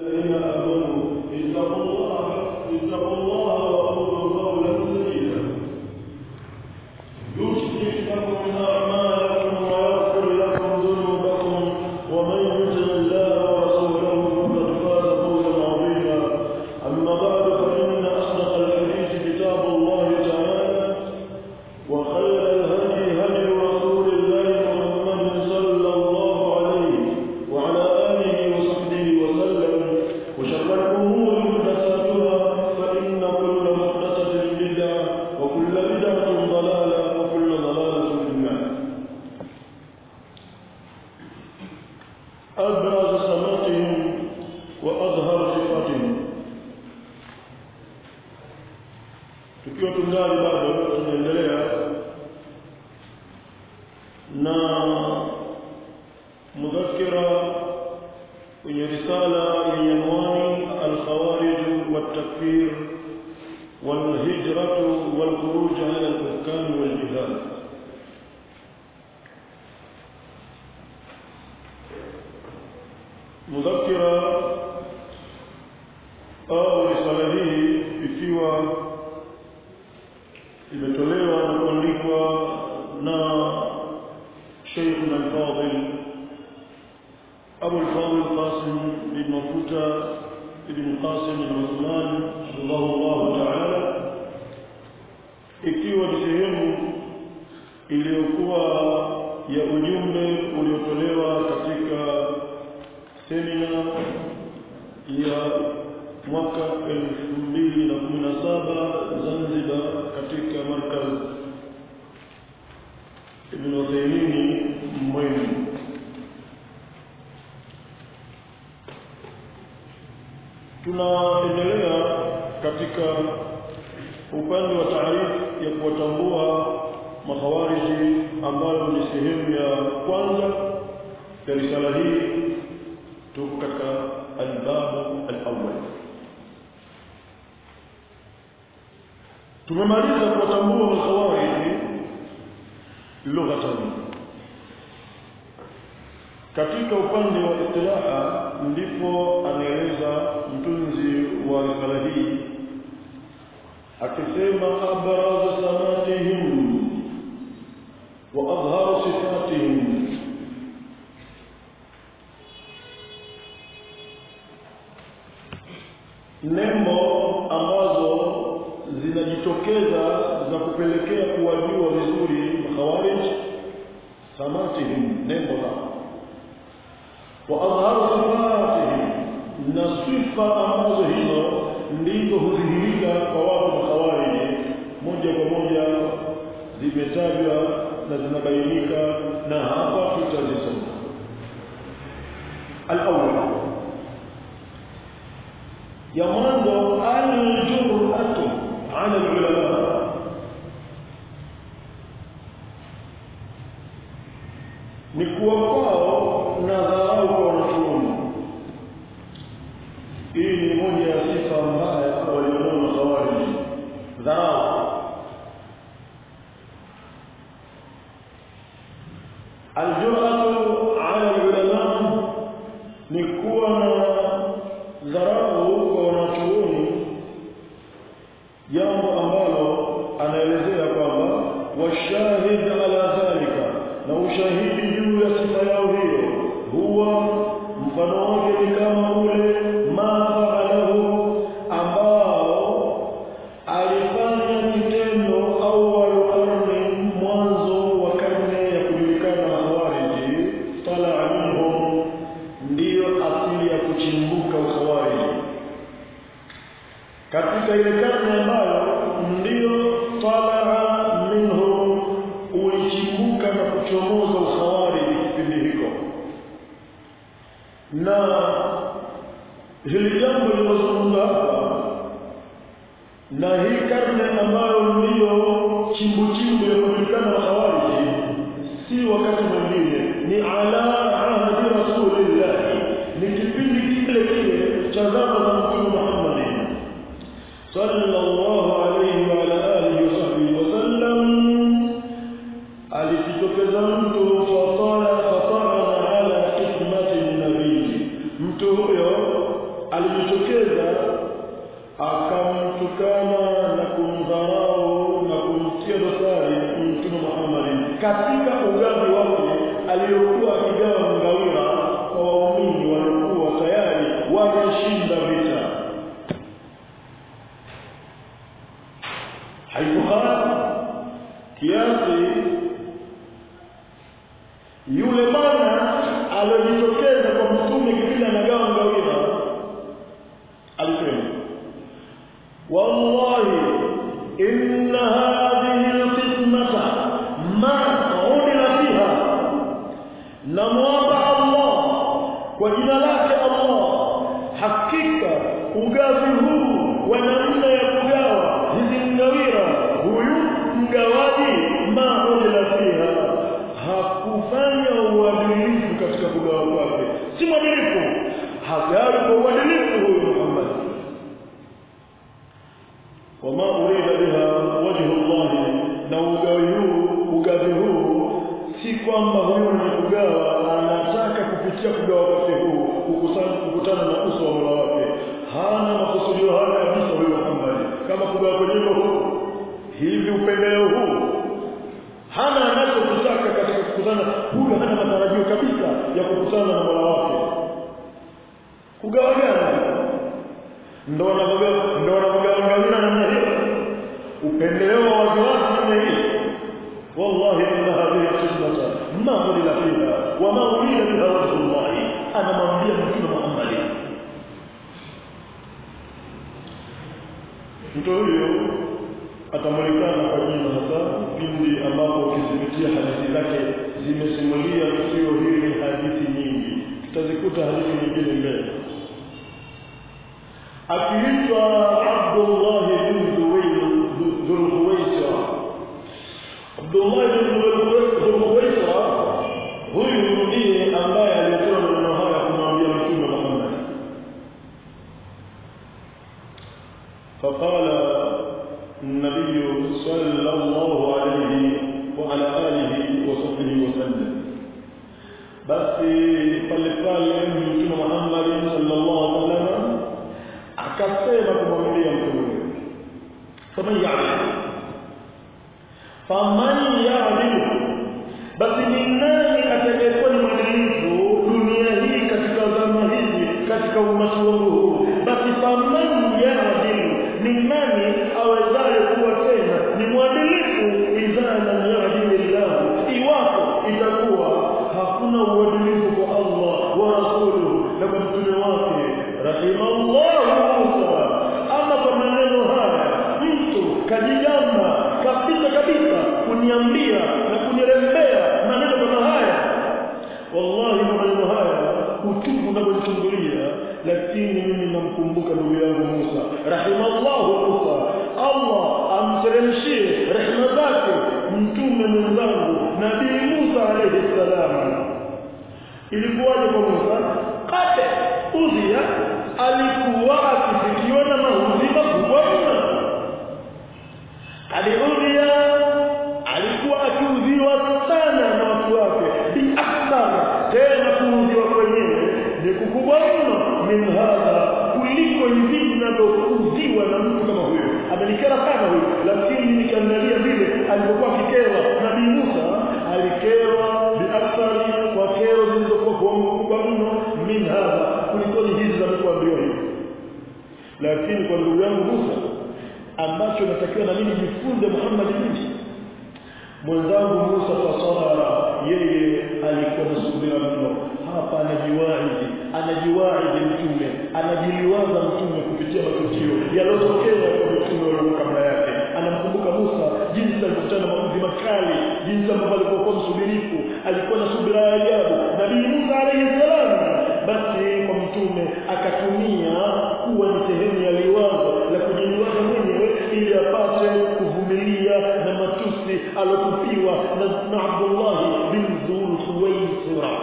الذين آمنوا اتقوا الله اتقوا الله وقولوا قولا سديدا يصلح لكم أعمالكم ويغفر لكم ذنوبكم ومن يطع الله ورسوله فقد فاز فوزا عظيما أما بعد فإن أصدق الحديث كتاب الله تعالى وخير الهدي هدي رسول الله محمد صلى الله عليه وعلى آله وصحبه وسلم وشر الأمور محدثاتها فإن كل محدثة بدعة وكل بدعة ضلالة وكل ضلالة في النار أبرز سماتهم وأظهر صفاتهم tukiwa tungali bado tunaendelea na mudhakira kwenye risala yenye anwani alkhawarij والتكفير والهجرة والخروج على الحكام والجهاد مذكرة au risala hii ikiwa imetolewa na kuandikwa na Sheikhuna al-Fadil Abu al-Fadil Qasim ibn Mafuta ibn Qasim ibn Uthman rahimahullah ta'ala ikiwa ni sehemu iliyokuwa ya ujumbe uliotolewa katika semina ya mwaka 2017 Zanzibar katika markaz Ibn Uthaymeen Mwenge tunaendelea katika upande wa taarifu ya kuwatambua makhawariji ambayo ni sehemu ya kwanza ya risala hii tuko katika albabu alawwal tumemaliza kuwatambua makhawariji lughatan katika upande wa istilaha ndipo anaeleza mtunzi wa risala hii akisema abrazu samatihim wa adharu sifatihim nembo ambazo zinajitokeza za kupelekea kuwajua vizuri makhawarij samatihim nembo zao وأظهر صفاتهم na sifa ambazo hizo ndizo hudhihirika kwa watu makhawariji moja kwa moja zimetajwa na zinabainika na hapa tutazisoma alawwal ya mwanzo aljuratu ala alulama ni kuwa kwao na dharau kwa wanachuoni. Hii ni moja ya sifa mbaya walionao makhawariji, dharau. Aljuratu ala ulama ni kuwa na dharau kwa wanachuoni, jambo ambalo anaelezea kwamba washahid ala dhalika na ushahidi juu ya sifa yao hiyo huwa mfano wake ni kama ule ma faalahu ambao alifanya kitendo awwalu karne mwanzo wa karne ya kujulikana khawariji talaa minhum ndiyo asili ya kuchimbuka ukhawariji katika ile karne ambayo ndiyo talaa minhum ulichimbuka na kuchomoza ukhawariji kipindi hiko na hili jambo linazungumza hapa na hii karne ambayo ndiyo chimbuchimbu ya kujulikana ukhawariji si wakati mwingine ni ala ahdi rasulillahi ni kipindi kile kile cha zama za mtume muhammadin sallallahu alayhi wa ala alihi wa sahbihi wasallam alijitokeza mtu fatara fatara ala kismati nabii mtu huyo alijitokeza akamtukana na kumdharau na kumtia dosari mtume Muhammad katika ugavi wake aliyokuwa akigawa ngawira kwa waumini waliokuwa tayari wameshinda vita haikufaa kiasi yule bwana aliyojitokeza kwa mtume kipindi anagawa ngawira alisema wallahi inna hadhihi alqismata ma udila fiha namwomba allah kwa jina lake allah hakika ugavi huu wa namna ya kugawa hizi ngawira huyu mgawaji ma udila fiha hakufanya uadilifu katika kugawa kwake si mwadilifu hagawi kwa uadilifu huyu muhammad wama urida biha wajhu llahi na ugawi huu ugavi huu si kwamba huyu mwenye kugawa anataka kupitia kugawa kwake huu kukusana- kukutana na uso wa mola wake hana makusudio haya kabisa huyu muhammad kama kugawa kwenyewe huu hivi upendeleo huu hana anachokitaka katika kukutana huyu hana matarajio kabisa ya kukutana na mola wake kugawa gani ndo wanavyogawa ndo wanavyogawa ngawira namna hiyo upendeleo wa waziwazi namna hii wallahi inna hadhihi qismata ma udila fiha wa ma urida biha wajhu llahi anamwambia mtume muhammadi mtu huyo atamulikana kwa jina hasa pindi ambapo ukizipitia hadithi zake zimesimulia tukio hili hadithi nyingi tutazikuta hadithi nyingine mbele akiitwa Abdullah bin Dhulhuwaisra Abdullah bin Dhulhuwaisra huyu ndiye ambaye alitoa maneno haya kumwambia Mtume Muhammad فقال النبي صلى الله عليه وعلى آله وصحبه وسلم basi pale pale mtume Muhammad sallallahu alaihi wasallam akasema kumwambia mtume faman ya'lam faman ya'lam basi ni nani atakayekuwa ni mwadilifu dunia hii katika zama hizi katika umati wangu huu basi faman ya'lam ni nani awezaye kuwa tena ni mwadilifu idha lam ya'dil Allah iwapo itakuwa hakuna uadilifu kwa Allah wa rasuluhu na kwa mtume wake rahimallahu Musa ama kwa maneno haya mtu kajigamba kabisa kabisa kuniambia na kunirembea maneno kama haya wallahi maneno haya utupu unavyonichungulia lakini mimi namkumbuka ndugu yangu Musa rahimallahu Musa Allah amteremshie rehema zake mtume mwenzangu nabii Musa alayhi salam ilikuwaje kwa Musa kate udhia alikuwa akifikiwa na maudhi makubwa mno aliudhia alikuwa akiudhiwa sana na watu wake biakthara tena kuudhiwa kwenyewe ni kukubwa mno min hadha kuliko hivi vinavyoudhiwa na mtu kama huyo amenikera sana huyo lakini nikiangalia vile alivyokuwa akikerwa nabii musa alikerwa biakthari kwa kero zilizokuwa kubwa mno min hadha kulikoni hizi za kuambiwa hivi lakini kwa ndugu yangu musa ambacho natakiwa na mimi jifunze Muhammad mimi mwenzangu Musa fasara yeye alikuwa na subira mno hapa anajiwaidi anajiwaidi mtume anajiliwaza mtume kupitia matukio yaliyotokea kwa mtume walio kabla yake anamkumbuka Musa jinsi alivyokutana na maumivu makali jinsi ambavyo alikuwa msubirifu alikuwa na subira ya ajabu nabii Musa alayhi salam basi kwa mtume akatumia kuwa ni sehemu ya liwazo la kujiliwaza mwenyewe ili apate kuvumilia na matusi alotupiwa na, na Abdullah bin Dhulhuwaisira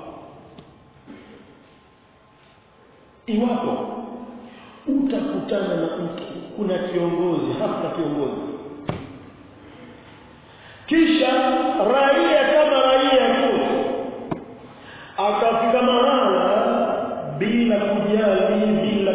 iwapo utakutana na mtu kuna kiongozi hasa kiongozi kisha raia kama raia tu akafika mahala bila kujali bila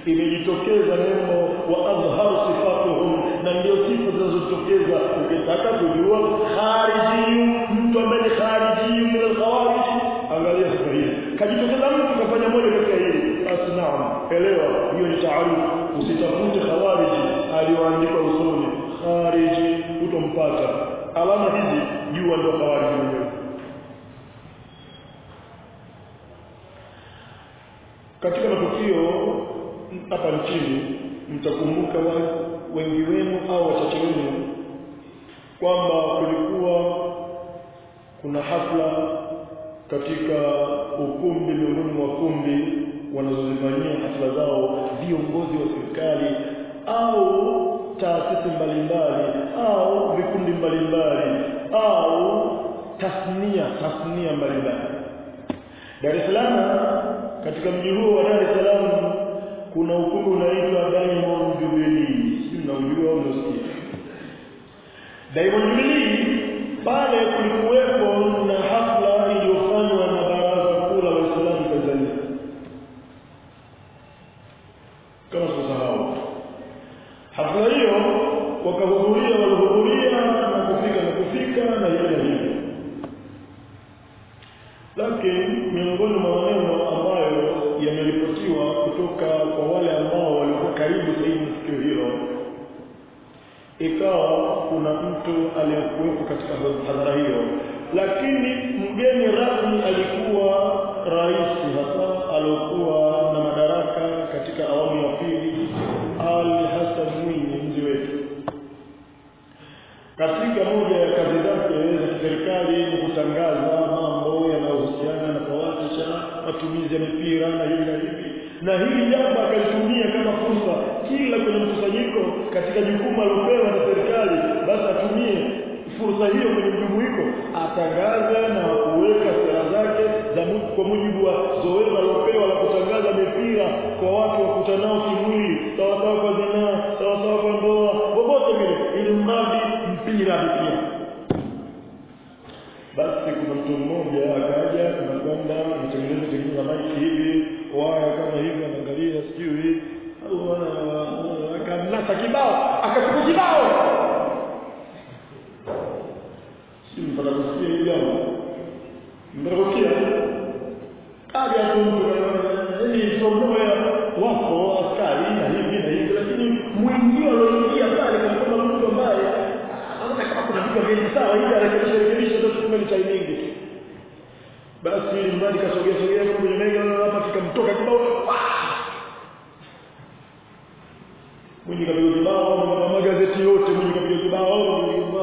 imejitokeza neno wa adhharu sifatuhum na ndio sifa zinazotokeza ukitaka kujua khariji mtu ambaye ni khariji min alkhawarij angalia sifa hii kajitokeza mtu kafanya moja katika hili basi naam elewa hiyo ni taarifu usitafute khawariji aliyoandikwa usoni khariji utompata alama hizi jua ndio khawariji wenyewe katika matukio hapa nchini mtakumbuka wengi wenu au wachache wenu kwamba kulikuwa kuna hafla katika ukumbi miongoni mwa kumbi wanazozifanyia hafla zao viongozi wa serikali au taasisi mbalimbali au vikundi mbalimbali au tasnia tasnia mbalimbali Dar es Salaam katika mji huo wa Dar es Salaam kuna ukumbi unaitwa Diamond Jubilee sijui mnaujua au mnasikia Diamond Jubilee pale kulikuwepo na hafla iliyofanywa na Baraza Kuu la Waislamu Tanzania kama tusahau hafla hiyo wakahudhuria walihudhuria na kufika na kufika na hivi na hivi lakini miongoni mwa maneno ambayo yameripotiwa kutoka kwa wale ambao walikuwa karibu zaidi na tukio hilo ikawa kuna mtu aliyekuwepo katika hadhara hiyo lakini mgeni rasmi alikuwa rais hasa aliokuwa na madaraka katika awamu ya pili Ali Hassan Mwinyi mji wetu katika moja ya kazi zake za kiserikali ni kutangaza mambo yanayohusiana na fawahisha matumizi ya mipira na hivi na hivi na hili jambo akalitumia kama fursa kila kwenye mkusanyiko katika jukumu alilopewa na serikali basi atumie fursa hiyo kwenye mjumuiko atangaze na kuweka sera zake za kwa mujibu wa zoezi alilopewa la kutangaza mipira kwa watu wakutanao kimwili sawasawa kwa zinaa sawasawa kwa ndoa popote vile ili mradi mpira pia basi kuna mtu mmoja akaja tunakwenda anatengeneza tengeneza maiki hivi waya kama hivi anaangalia sijui akanasa kibao akachukua kibao si mpaka kusikia hili jambo mtakusikia kaja tu mtu yani somoya wako askari na hivi na hivi lakini mwingine alioingia pale kama mtu ambaye anaona kama kuna vitu vingi sawa ili arekebishe rekebishe ndio tukume ni timing tu basi ili mradi kasogea sogea kwenye mega hapa kikamtoka kibao mwenye kapiga kibao na magazeti yote mwenye kapiga kibao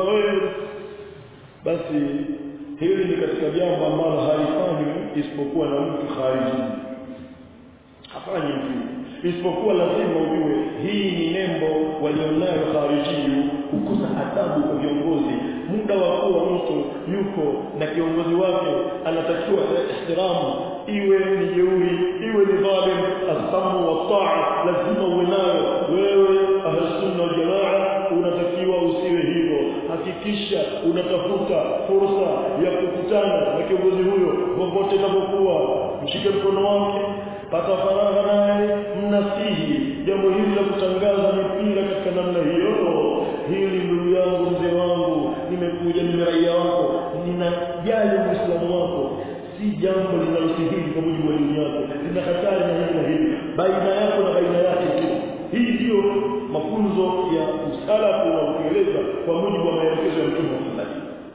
basi hili ni katika jambo ambalo halifanywi isipokuwa na mtu khariji hafanyi mtu isipokuwa lazima ujue hii ni nembo walionayo kharijii kukuza adabu kwa viongozi muda wa kuwa mtu yuko na kiongozi wake anatakiwa ihtiramu iwe ni jeuri iwe ni dhalim asamu wa taa lazima uwe nayo wewe ahlusunna waljamaa unatakiwa usiwe hivyo hakikisha unatafuta fursa ya kukutana na kiongozi huyo popote itakapokuwa mshike mkono wake pata faragha naye mnasihi jambo hili la kutangaza mipira katika namna hiyo hili ndugu yangu mzee wangu nimekuja mimi raia wako ninajali muislamu wako si jambo linalostahili kwa mujibu wa dini yako lina hatari na hili na hili baina yako na baina yake tu hii ndiyo mafunzo ya usalafu na ukieleza kwa mujibu wa maelekezo ya mtume Muhammad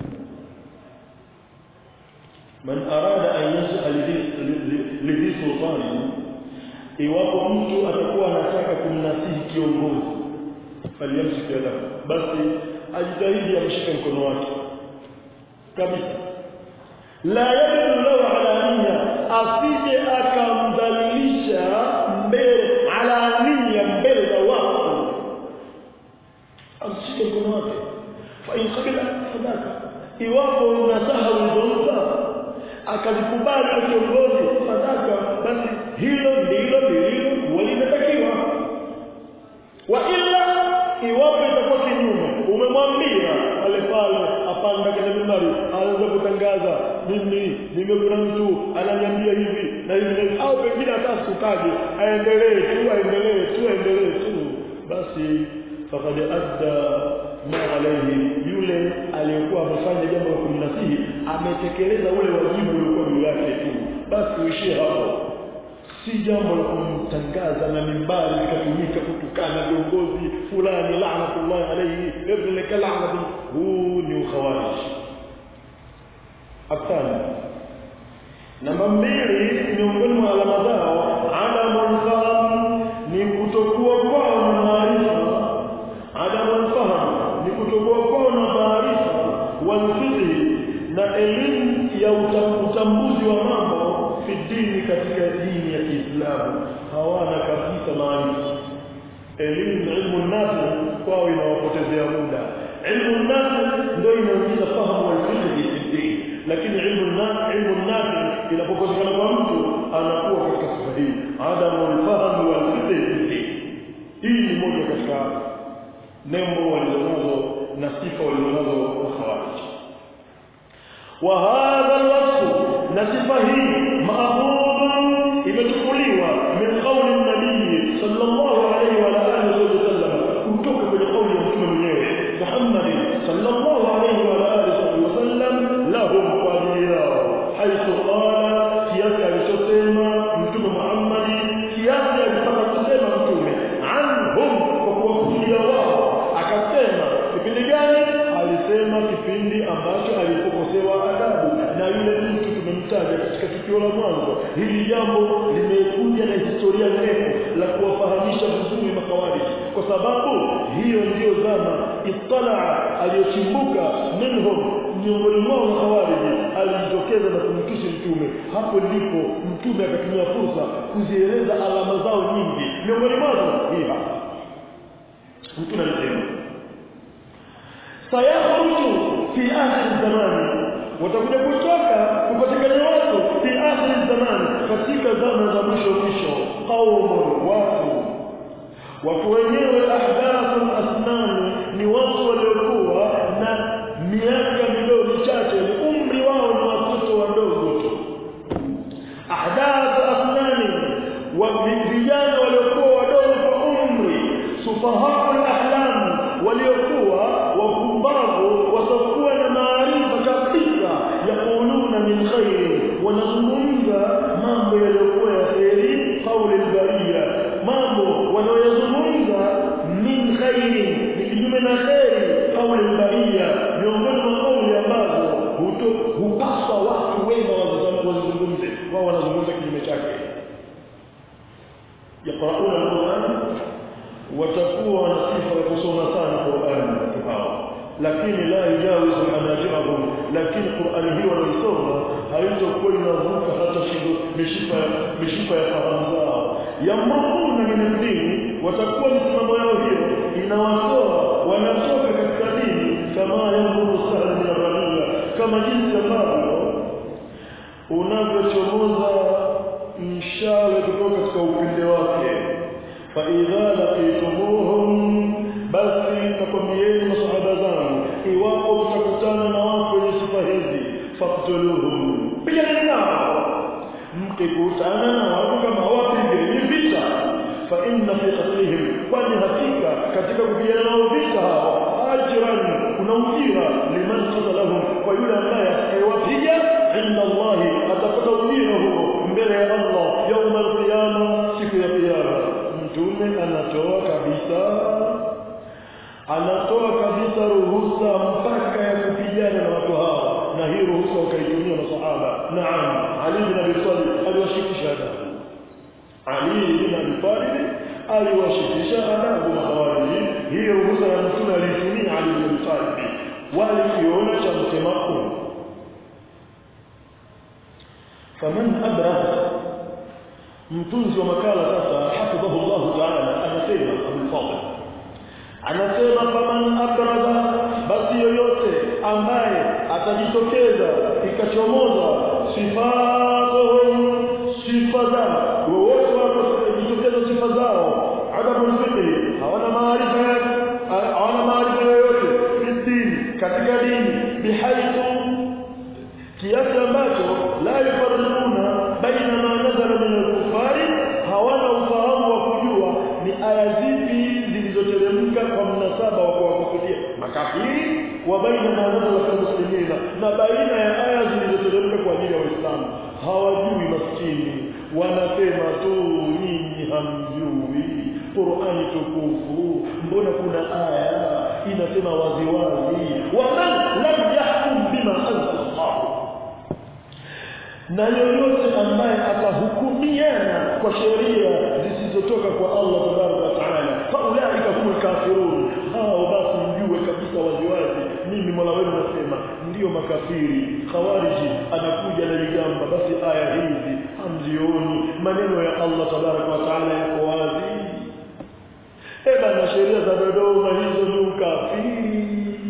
man arada an yasal lidhi sultani iwapo mtu atakuwa anataka kumnasihi kiongozi faliyamsik yadahu basi ajitahidi amshike mkono wake kabisa la yadlu lahu alania asije akamdhalilisha mbele alania mbele za watu amshike mkono wake fa in qabila sadaka iwapo nasaha ulizompa akazikubali na kiongozi sadaka basi hilo ndilo lililo walimetakiwa wa illa iwapo itakuwa kinyume umemwambia pale pale apanda kwenye mimbari aanza kutangaza mimi nimekuna mtu ananiambia hivi na hivi na hivi au pengine hata basi ukaje aendelee tu aendelee tu aendelee tu basi faqad adda ma alayhi yule aliyekuwa amefanya jambo la kumnasihi ametekeleza ule wajibu uliokuwa juu yake tu basi uishie hapo si jambo la kumtangaza na mimbari likatumika kutukana viongozi fulani laanatullahi alayhi ibnaka laanatu huu ni ukhawarij hapana namba mbili miongoni mwa alama zao adamu lfahamu ni kutokuwa kwao na maarifa adamu lfahamu ni kutokuwa kwao na maarifa walfiqhi na elimu ya utambuzi wa mambo fi dini katika dini ya Kiislamu hawana kabisa maarifa elimu ilmu nafi kwao inawapotezea muda ilmu nafi ndio inaongeza fahamu walfiqhi fi dini lakini ilmu nafi ilmu nafi inapokosekana kwa mtu anakuwa katika sifa hii adamu alfahamu walfiqhi fi dini hii ni moja katika nembo walizonazo na sifa walizonazo wakhawarij وهذا الوصف نصفه مأخوذ imechukuliwa min qawli nabii sallallahu alayhi wa alihi wasallam kutoka kwenye kauli ya mtume mwenyewe Muhammad sallallahu alayhi wa alihi wasallam lahum kwa ajili yao haithu qala kiasi alichosema mtume Muhammad kiasi alitaka kusema mtume anhum kwa kuwakusudia wao akasema kipindi gani alisema kipindi ambacho alipokosewa adabu na yule mtu tumemtaja katika tukio la mwanzo hili jambo limekuja na historia ndefu la kuwafahamisha vizuri makawariji kwa sababu hiyo ndiyo zama italaa aliyochimbuka minhum miongoni mwao makawariji alijitokeza na kumtusi mtume hapo ndipo mtume akatumia fursa kuzieleza alama zao nyingi miongoni mwazo hii hapa mtume alisema sayakhruju fi akhir zamani watakuja kutoka kupatikana watu fi akhir zamani katika zama za mwisho mwisho qaumun watu watu wenyewe ahdathun asnani ni watu waliokuwa na miaka midogo michache ni umri wao ni watoto wadogo tu ahdathu asnani wa vijana waliokuwa wadogo kwa umri sufahaul ahlam waliokuwa wapumbavu wasokuwa na maarifa kabisa yaquluna min khairi wanazungumza mambo yaliyokuwa ya kheri qauli albariya mambo wanaoyazungumza min khairi ni kinyume na kheri qauli albariya miongoni mwa kauli ambazo hupaswa watu wema wazungumze wao wanazungumza kinyume chake yaqrauna alquran watakuwa na sifa ya kusoma sana Qur'an watu hao lakini la yujawizu hanajirahum lakini Qur'an hiyo wanaisoma haitakuwa inavuka hata shingo mishipa mishipa ya fahamu zao yamrukuna min dini watakuwa msimamo yao hiyo inawatoa wanatoka katika dini kama yamuru sahal min ramia kama jinsi ambavyo unavyochomoza mshale kutoka katika upinde wake فإذا لقيتموهم basi nakwambieni masahaba zangu iwapo mtakutana na watu wenye sifa hizi faktuluhum pigana nao mkikutana na watu kama wapigeni vita fa inna fi qatlihim kwani hakika katika kupigana nao vita hao ajran kuna ujira liman qatalahum kwa yule ambaye atakayewapiga inda Allahi atapata ujira huo mbele ya Allah yauma alqiyama siku ya kiyama mtume anatoa kabisa anatoa kabisa ruhusa mpaka ya kupigana na watu hao na hii ruhusa wakaitumia masahaba naam ali bin abi talib aliwashikisha adabu ali bin abi talib aliwashikisha adabu mahawariji hii ruhusa ya mtume aliitumia ali bin abi talib walikiona cha mtemaku faman abraha mtunzi wa makala sasa hafidhahu Allah ta'ala anasema Abul Fadl anasema faman abraza basi yoyote ambaye atajitokeza ikachomoza sifatuhum sifa zao wowote watajitokeza sifa zao adabu fikri hawana maarifa hawana maarifa yoyote dini katika dini bihaithu kiasi ambacho la yufarriquna baina ma nazala min al-kufari makafiri wa baina ma nazala fi muslimina na baina ya aya zilizoteremka kwa ajili ya waislamu hawajui maskini wanasema tu nyinyi hamjui qurani tukufu mbona kuna aya inasema waziwazi waman lam yahkum bima anzala llahu na yoyote ambaye atahukumiana kwa sheria zisizotoka kwa Allah tabaraka wa taala faulaika humul kafirun hao basi mjue kabisa waziwazi mimi mola wenu nasema ndiyo makafiri khawariji anakuja na ligamba basi aya hizi hamzioni maneno ya Allah tabaraka wa taala yako wazi eba na sheria za Dodoma hizo ni ukafiri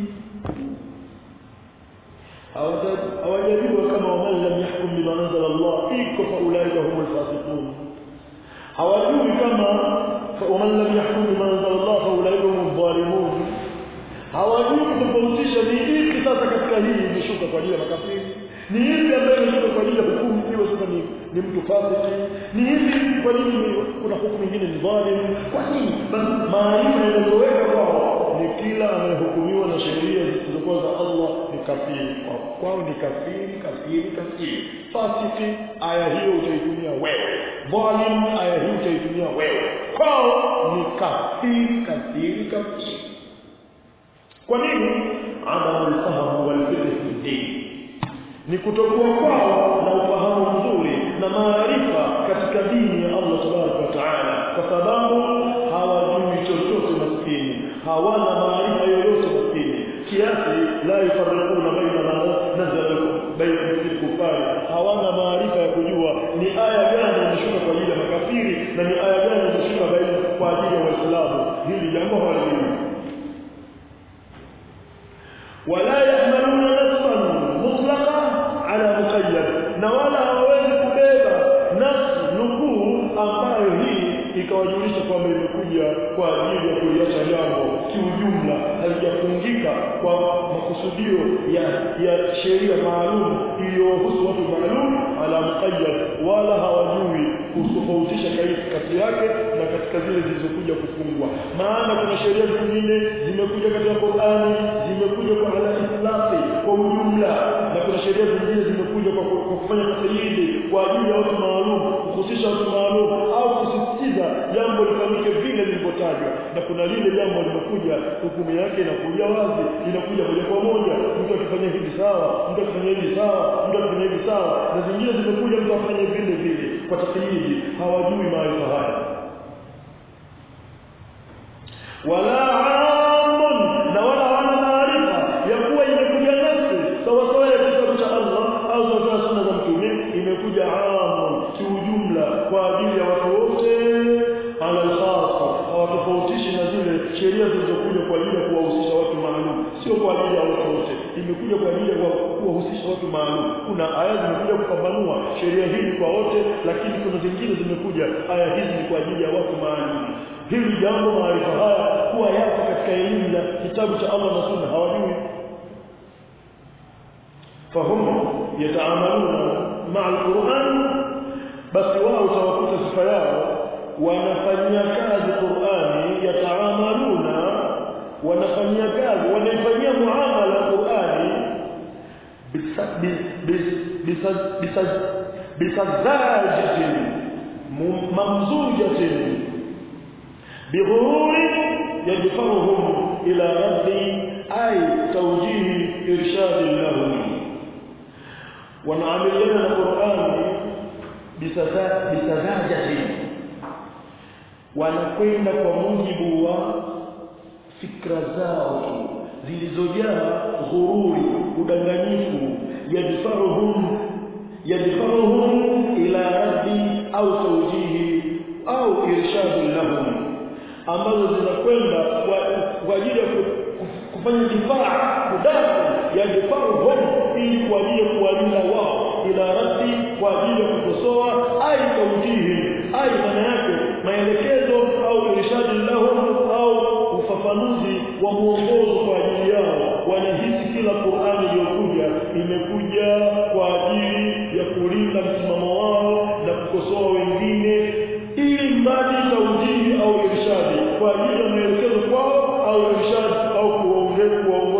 hawajajua kama waman lam yahkum bima anzala Allah iko faulaika humul fasiqun hawajui kama waman lam yahkum bima anzala Allah faulaika humul zalimun hawajui kutofautisha ni ipi sasa katika hii imeshuka kwa ajili ya makafiri ni ipi ambayo imeshuka kwa ajili ya hukumu hiyo sasa ni, ni mtu fasiki ni ipi kwa nini kuna hukumu nyingine ni dhalim kwa nini basi maarifa yanayoweka kwao ni kila anayehukumiwa na sheria zisizokuwa za Allah ni kafiri kwao kwao ni kafiri kafiri kafiri fasiki aya hiyo utaitumia wewe dhalim aya hiyo utaitumia wewe kwao ni kafiri kafiri kafiri kwa nini adamu alfahamu walfiqh fi din ni kutokuwa kwao na ufahamu mzuri na maarifa katika dini ya Allah tabaraka wa taala kwa sababu hawajui chochote maskini hawana maarifa yoyote maskini kiasi la yufarriquna baina ma nazala baina al-kufari hawana maarifa ya kujua ni aya gani imeshuka kwa ajili ya makafiri na ni aya gani imeshuka baina kwa ajili ya waislamu hili jambo hawalijui ولا يحملون نصا مطلقا على مقيد na wala hawawezi kubeba nafsi nukuu ambayo hii ikawajulisha kwamba imekuja kwa ajili ya kuliacha jambo kiujumla halijafungika kwa makusudio ya ya sheria maalum iliyohusu watu maalum ala muqayyad wala hawajui kutofautisha kati yake na katika zile zilizokuja kufungwa maana kuna sheria zingine zimekuja katika Qur'ani zimekuja kwa ala islahi kwa ujumla na kuna sheria zingine zimekuja kwa, kwa kufanya tasayyidi kwa ajili ya watu maalum kuhusisha watu maalum au kusisitiza jambo lifanyike vile lilivyotajwa na kuna lile jambo limekuja hukumu yake inakuja wazi inakuja moja kwa moja mtu akifanya hivi sawa mtu akifanya hivi sawa mtu akifanya hivi sawa na zingine zimekuja mtu afanye vile vile kwa tasayyidi hawajui maarifa haya wala amun na wala wana maarifa ya kuwa imekuja nafsi sawa sawa ya kitabu cha Allah au sawa sunna za mtume imekuja amun kiujumla kwa ajili ya watu wote ala alkhasa hawatofautishi na zile sheria zilizokuja kwa ajili ya kuwahusisha watu maalum sio kwa ajili ya watu wote imekuja kwa ajili ya kuwahusisha watu maalum kuna aya zimekuja kupambanua sheria hii kwa wote lakini kuna zingine zimekuja aya hizi ni kwa ajili ya watu maalum hili jambo maarifa haya kuwa yapo katika elimu ya kitabu cha Allah na Sunna hawajui fahum yataamaluna maa alquran basi wao utawakuta sifa yao wanafanyia kazi Qur'ani yataamaluna wanafanyia kazi wanaifanyia muamala Qur'ani bisazajatin mamzujatin بغرور يدفعهم إلى رد أي توجيه إرشاد لهم ونعملنا القرآن بسذاجة wanakwenda kwa mujibu wa fikra zao zilizojaa ghururi udanganyifu yadfaruhum yadfaruhum ila raddi au tawjihi au irshadu lahum ambazo zinakwenda kwa, kwa ajili ya kufanya difaa kudafi ya difaa ili kwa ajili ya kuwalinda wao ila raddi kwa ajili ya kukosoa ai taujihi ai maana yake maelekezo au irshadi lahum au ufafanuzi wa mwongozo kwa ajili yao wanahisi kila Qur'ani iliyokuja imekuja kwa ajili ya kulinda msimamo wao na kukosoa wengine ili mradi taujihi au irshadi kwa ajili ya maelekezo kwao au irshadi au kuwaongoza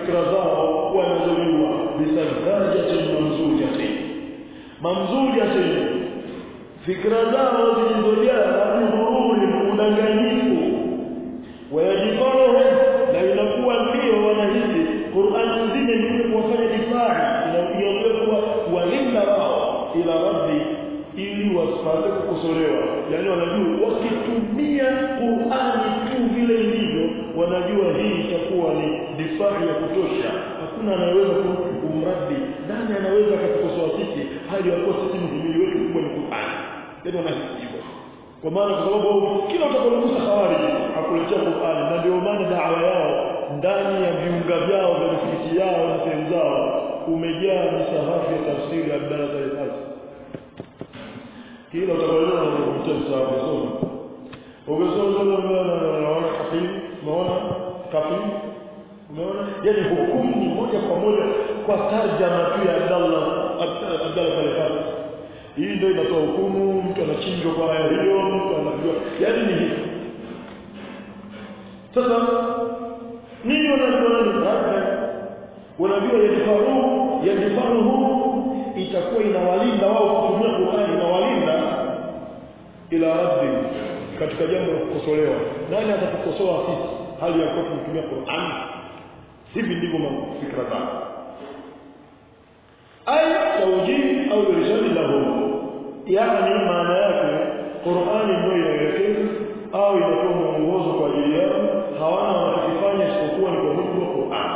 fikra zao wanazojua bisarkajatin mamzujatin mamzujatin fikra zao zilizojaa bihururi udanganyifu wayajifaruhu na inakuwa ndio wanahisi Qur'an nzima ni kuwafanya difai inakuja kuwa walinda wao ila rabbi ili wasipate kukosolewa yani wanajua wakitumia Qur'ani tu vile ilivyo wanajua hii itakuwa ni difai ya kutosha hakuna anayeweza kumradi nani anaweza akatukosoa sisi hali ya kuwa sisi mhimili wetu kubwa ni Qur'ani ndio wanahisi hivyo kwa maana kwa sababu kila utakapogusa hawari akuletea Qur'ani na ndio maana da'wa yao ndani ya viunga vyao vya misikiti yao na sehemu zao umejaa misahafu ya tafsiri ya Abdalla Salih kila utakapoona unakuta msahafu soma ukisoma unaona kafiri umeona kafiri umeona yani hukumu ni moja kwa moja kwa tarjama tu ya Abdallah Abdalla Salih hii ndio inatoa hukumu mtu anachinjwa kwa aya hiyo mtu anajua yani ni hivi sasa nini wanajua nani wanajua yadifaru yadifaruhu itakuwa inawalinda wao kutumia Qur'ani inawalinda ila rabbi katika jambo la kukosolewa nani atakukosoa sisi hali ya kuwa tunatumia Qur'ani hivi ndivyo fikra zao ay tawjih au irshad lahum yani maana yake Qur'ani ndio inaelekeza au inakuwa mwongozo kwa ajili yao hawana wanachokifanya isipokuwa ni kwa mujibu wa Qur'an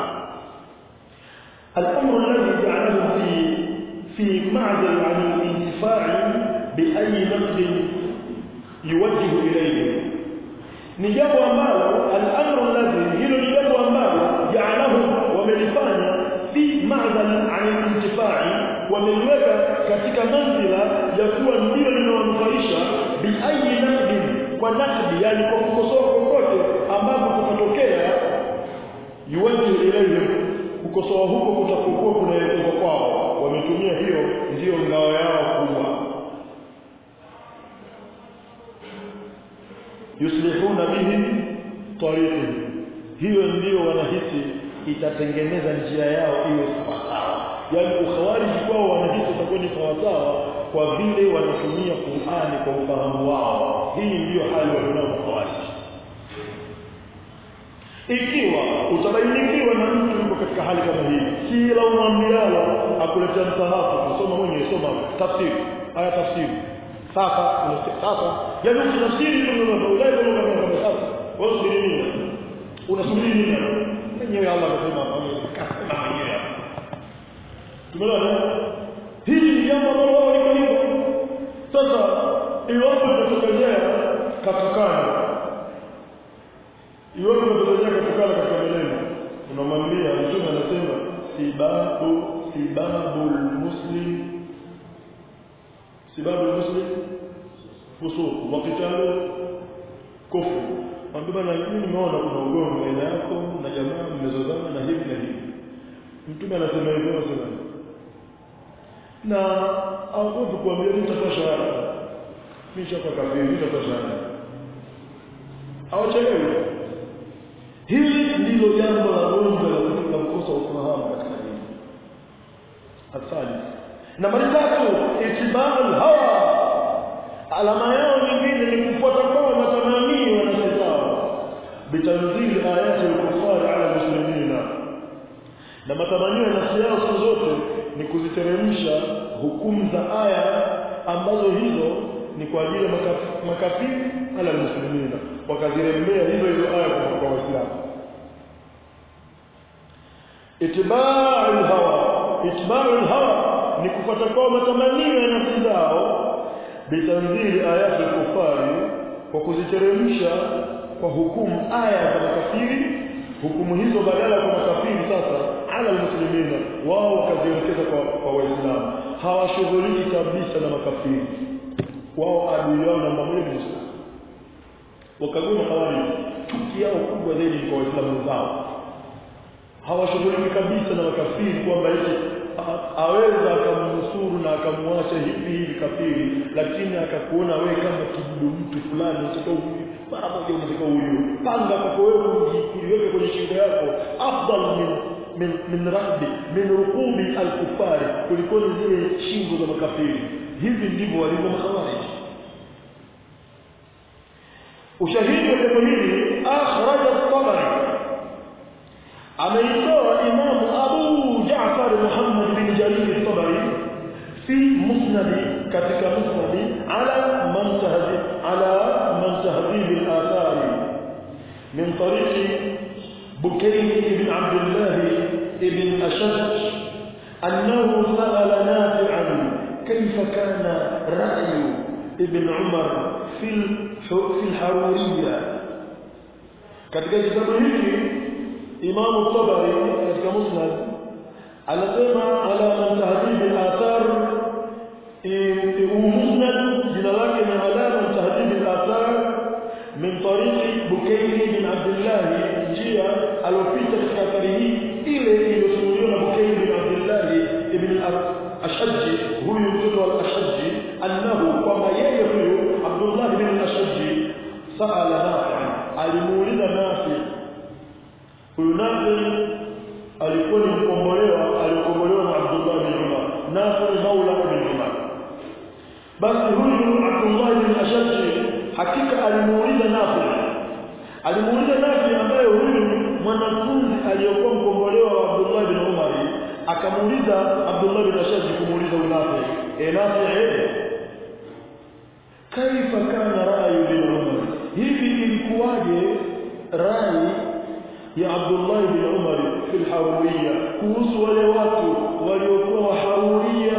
الأمر الذي جعله في في معزل عن الانتفاع بأي نقد يوجه إليه ni jambo ambalo al-amru alladhi hilo ni jambo ambalo ja'alahu wamelifanya fi ma'zal 'an al-intifai wameliweka katika manzila ya kuwa ndio linawanufaisha bi ayi naqdin kwa naqdi yani kwa kukosoa kokote ambapo kutatokea yuwaji ilayhim kukosoa huko kutakokuwa kunaelekezwa kwao wametumia hiyo ndiyo ngao yao kubwa yuslihuna bihi tariqi hiyo ndiyo wanahisi itatengeneza njia yao iwe sawasawa yani ukhawariji kwao wanahisi itakuwa ni sawasawa kwa vile wanatumia Qur'ani kwa ufahamu wao hii ndiyo hali walionao ukhawariji ikiwa utabainikiwa na mtu yuko katika hali kama hii kila umwambialo akuletea msahafu kusoma mwenyewe soma tafsiri aya tafsiri sasa sasa yani ukitafsiri ndio unaulai ndio unakwenda sasa wewe subiri nini unasubiri nini mwenyewe Allah amesema kasema mwenyewe tumeelewa hili ni jambo ambalo wao liko hivyo sasa iwapo tutatokezea katukana iwapo tutatokezea katukana katika maneno unamwambia mtume anasema sibabu sibabul muslim sibabu muslim fusuq wa qitalu kufr Mwambie bana mimi nimeona kuna ugomvi baina yako na jamaa mmezozana na hivi na hivi. Mtume anasema hivyo anasema. Na haogopi kuambia mimi nitatoa shahada. Mimi shaka kafiri nitatoa shahada. Hawachelewi. Hili ndilo jambo la gonjwa la kutika mkosa ufahamu katika dini. Asali. Nambari tatu, itibau hawa. Alama yao nyingine ni kufuata kwa matamanio ya nafsi zao. Bitanzili ayati al-kuffar ala muslimina. Na matamanio ya nafsi yao siku zote ni kuziteremsha hukumu za aya ambazo hizo ni kwa ajili ya makaf- makafiri ala muslimina wakazirembea hizo hizo aya kwa kwa waislamu itibau hawa itibau hawa ni kufuata kwa matamanio ya nafsi zao bitanzili ayati kufari kwa kuziteremsha kwa hukumu aya za makafiri hukumu hizo badala kwa makafiri sasa ala muslimina wao wakazielekeza kwa, kwa waislamu hawashughuliki kabisa na makafiri wao adui yao namba moja ni Uislamu wakagoma hawali chuki yao kubwa zaidi kwa waislamu zao hawashughuliki kabisa na makafiri kwamba eti aweza akamnusuru na akamwacha hivi hivi kafiri lakini akakuona wewe kama kidudu mtu fulani utakao mara moja unataka huyu panga kwako wewe ujiweke kwenye shingo yako afdal min min min rahbi min rukubi alkufari kulikuwa ni zile shingo za makafiri hivi ndivyo walivyo makhawarij ushahidi wa jambo hili akhraja at-tabari ameitoa imam abu jaafar muhammad bin jarir at-tabari fi musnad katika musnad ala man tahdhib ala man tahdhib al-athar min tariq بكير بن عبد الله بن أشج أنه سأل نافعا كيف كان رأي ابن عمر في في الحرورية katika kitabu hiki Imam Tabari katika Musnad anasema ala man tahdhib al-athar musnad jina lake ni ala man tahdhib al-athar min tariq Bukayr bin Abdullah njia alopita katika athari hii ile iliyosimuliwa na Bukayr bin Abdullah ibn al-Ashaj huyu mtoto wa al-Ashaj annahu kwamba yeye huyu Abdullah bin al-Ashaj sa'ala Nafi alimuuliza Nafi huyu Nafi alikuwa ni mkombolewa alikombolewa na Abdullah bin Umar Nafi maula bin Umar basi huyu Abdullah bin Ashaj hakika alimuuliza Nafi alimuuliza Nafi ambaye huyu mwanafunzi aliyokuwa mkombolewa wa Abdullah bin Umar akamuuliza Abdullah bin Ashaj kumuuliza Nafi e Nafi eh kaifa kana ra'yu bin Umar hivi ilikuwaje rai ya Abdullah bin Umar fi al-Haruriyya kuhusu wale watu waliokuwa waharuriyya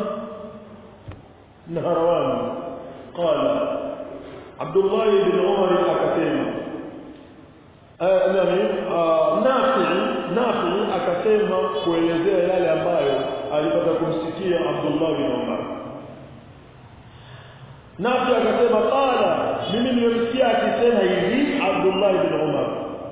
na harawani qala Abdullah bin Umar akasema nani Nafi Nafi akasema kuelezea yale ambayo alipata kumsikia Abdullah bin Umar Nafi akasema qala mimi nimemsikia akisema hivi Abdullah bin Umar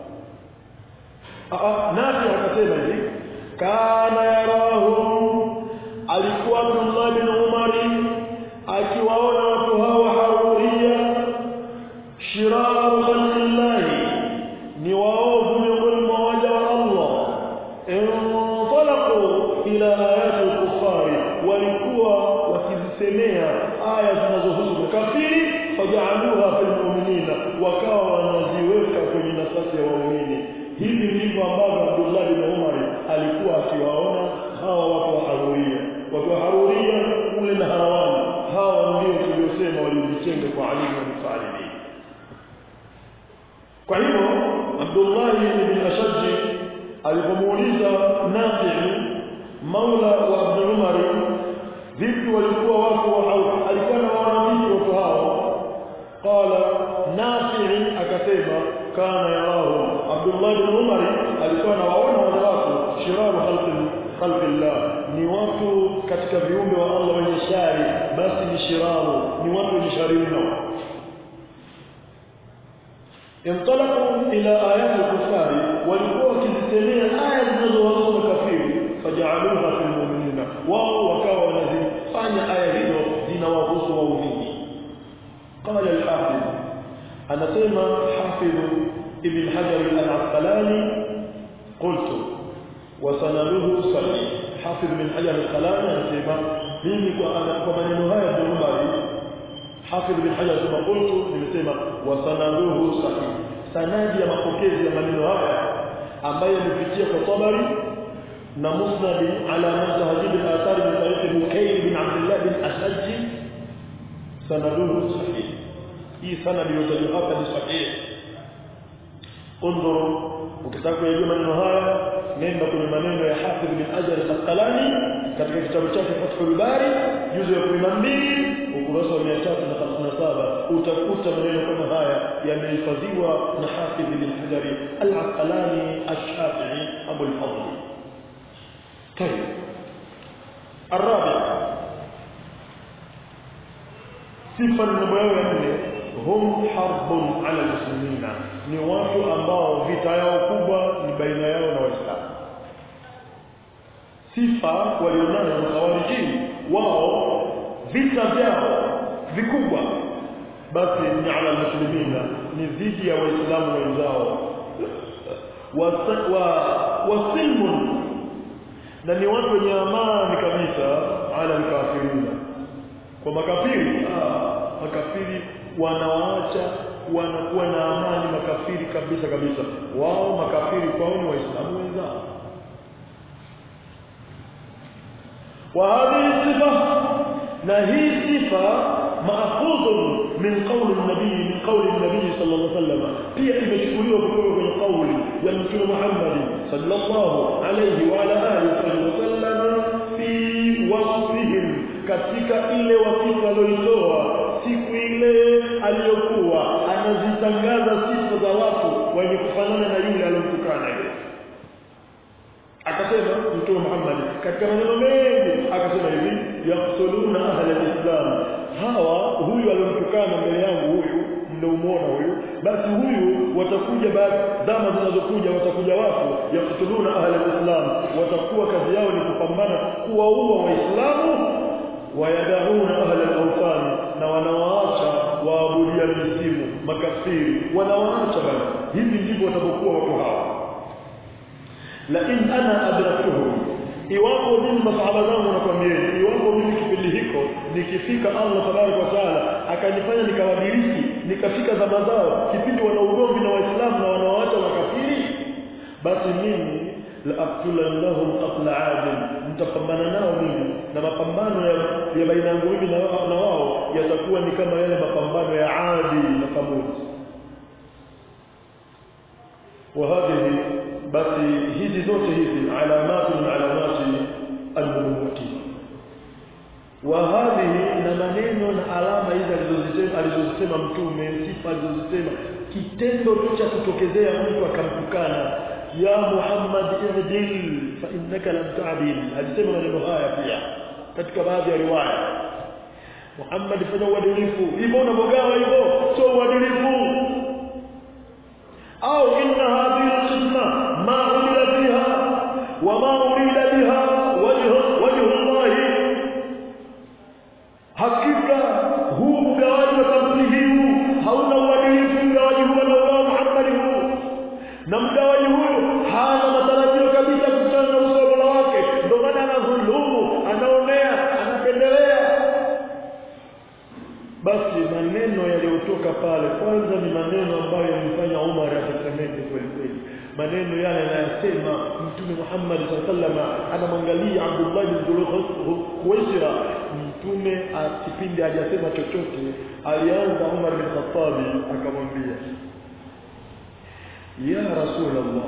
Nafi akasema hivi kana yarahu alikuwa Abdullah bin Umar akiwaona watu hawa haruria shiraru khalqillahi ni waovu miongoni mwa waja wa Allah intalaqu ila ayati al-kuffari walikuwa wakizisemea aya zinazohusu makafiri fajaaluha fil mu'minina wakawa wanaziweka kwenye nafasi ya waumini hivi ndivyo ambavyo Abdullah bin Umar alikuwa akiwaona hawa watu wa Haruria watu wa Haruria kule na Harawani hawa ndio tuliosema walijitenga kwa Ali bin Talib kwa hivyo Abdullah ibn Ashaj alipomuuliza Nafi maula wa Abdul Umar vipi walikuwa watu wa alikuwa na wana vipi watu hao qala Nafi akasema kana yarahu Abdullah ibn Umar alikuwa anawaona wale watu shiraru khalqi khalqillah ni watu katika viumbe wa Allah wenye shari basi ni shiraru ni watu wenye shari mno انطلقوا الى ايات الكفار walikuwa wakizisemea aya zinazowahusu makafiri fajaluha fil mu'minina wao wakawa wanazifanya aya hizo zinawahusu waumini qala al-hafiz anasema hafiz ibn hajar al-asqalani qultu wa sanaduhu sahih hafiz ibn hajar al-asqalani anasema mimi kwa maneno haya Bukhari حافظ بن حجر ثم قلت nimesema wasanaduhu sahih sanadi ya mapokezi ya maneno haya ambayo yamepitia kwa Tabari na Musnad ala mazhab al-athar min tariq Bukayr bin Abdullah bin Ashaj sanaduhu sahih hii sanadi yote hapa ni sahih انظر ukitaka kujua maneno haya nenda kwenye maneno ya Hafidh bin Hajar al-Asqalani katika kitabu chake Fathul Bari juzu ya 12 ukurasa wa 357 utakuta maneno kama haya yamehifadhiwa na Hafidh bin Hajar al-Asqalani ash-Shafi'i Abu al-Fadl طيب الرابع sifa namba yao ya nne hum harbun ala muslimina ni watu ambao vita yao kubwa ni baina yao na waislamu sifa walionayo na hawarijini wao vita vyao vikubwa basi ni ala muslimina ni dhidi ya waislamu wenzao wa wa silmun na ni watu wenye amani kabisa ala alkafirina kwa makafiri ah makafiri wanawaacha wanakuwa na amani makafiri kabisa kabisa wao makafiri kwao ni waislamu wenzao wa hadhihi sifa na hii sifa maakhudhu min qawli nabii min qawli nabii sallallahu alaihi wasallam pia imechukuliwa kutoka kwenye kauli ya mtume Muhammad sallallahu alaihi wa ala alihi wasallam fi wasfihim katika ile wasifa aliyoitoa siku ile aliyokuwa anazitangaza sifa za watu wenye kufanana na yule aliyomtukana yule akasema mtume Muhammad katika maneno mengi akasema hivi yaqtuluna ahla alislam hawa huyu aliyomtukana mbele yangu huyu mnaumuona huyu basi huyu watakuja baada zama zinazokuja watakuja watu yaqtuluna ahla alislam watakuwa kazi yao ni kupambana kuwaua waislamu wayadauna ahla al-awthan na wanawaacha waabudia misimu makafiri wanawaacha basi hivi ndivyo watakokuwa watu hawa la in ana adraktuhum iwapo mimi masahaba zangu nakwambia iwapo mimi kipindi hiko nikifika Allah tabaraka wa taala akanifanya nikawadiriki nikafika zama zao kipindi wana ugomvi na waislamu na wanawaacha makafiri basi mimi la aqtulannahum qatla adil mtapambana nao mimi na mapambano ya, ya baina yangu mimi na, na wao yatakuwa ni kama yale mapambano ya Adi na Thamud وهذه بس hizi zote hizi alamatu min alamati alnubuwati وهذه na maneno na alama hizi alizozisema alizozisema mtume sifa alizozisema kitendo cha kutokezea mtu akamtukana ya Muhammad ihdil fa innaka lam ta'dil alisema maneno haya pia katika baadhi ya riwaya Muhammad fanya uadilifu hivyo unapogawa hivyo sio uadilifu au inna hadhihi alqisma ma umila fiha wa ma urida biha wajhu wajhu Allah hakika huu mgawaji wa sampuli hii hauna uadilifu mgawaji huu wa Muhammad huu na mgawaji huyu hana matarajio kabisa kukutana na uso wa Mola wake ndio maana anadhulumu anaonea anapendelea basi maneno yaliyotoka pale kwanza ni maneno ambayo yalimfanya Umar atetemeke kweli kweli maneno yale anayasema mtume Muhammad sallallahu anamwangalia Abdullah bin Khuwaisira mtume kipindi hajasema chochote alianza Umar bin Khattab akamwambia ya rasulullah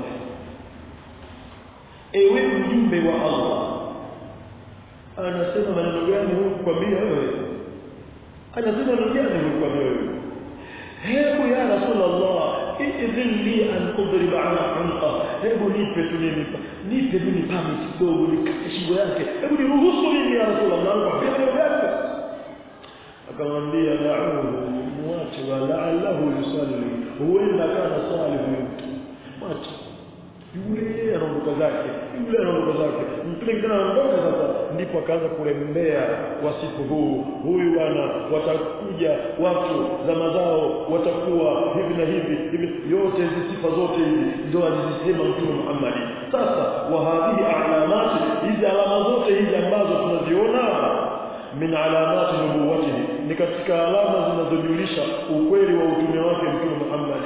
ewe mjumbe wa Allah anasema maneno gani huyu kukwambia wewe anasema maneno gani huyu kukwambia wewe hebu ya rasulullah idhin li an udriba ala unqa hebu nipe tu mimi nipe mimi permit kidogo nikate shingo yake hebu niruhusu mimi ya rasulullah kwa maneno yake akamwambia da'uhu muache wa la'allahu yusalli huenda kana swali huyu mwache yule anaondoka zake yule anaondoka zake mtume kijana anaondoka sasa ndipo akaanza kurembea wasifu huu huyu bwana watakuja watu zama zao watakuwa hivi na hivi hivi yote hizi sifa zote hizi ndio alizisema mtume Muhammad sasa wa hadhihi alamati hizi alama zote hizi ambazo tunaziona min alamati nubuwatihi ni katika alama zinazojulisha ukweli wa utume wake mtume Muhammad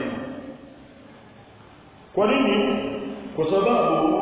kwa nini kwa sababu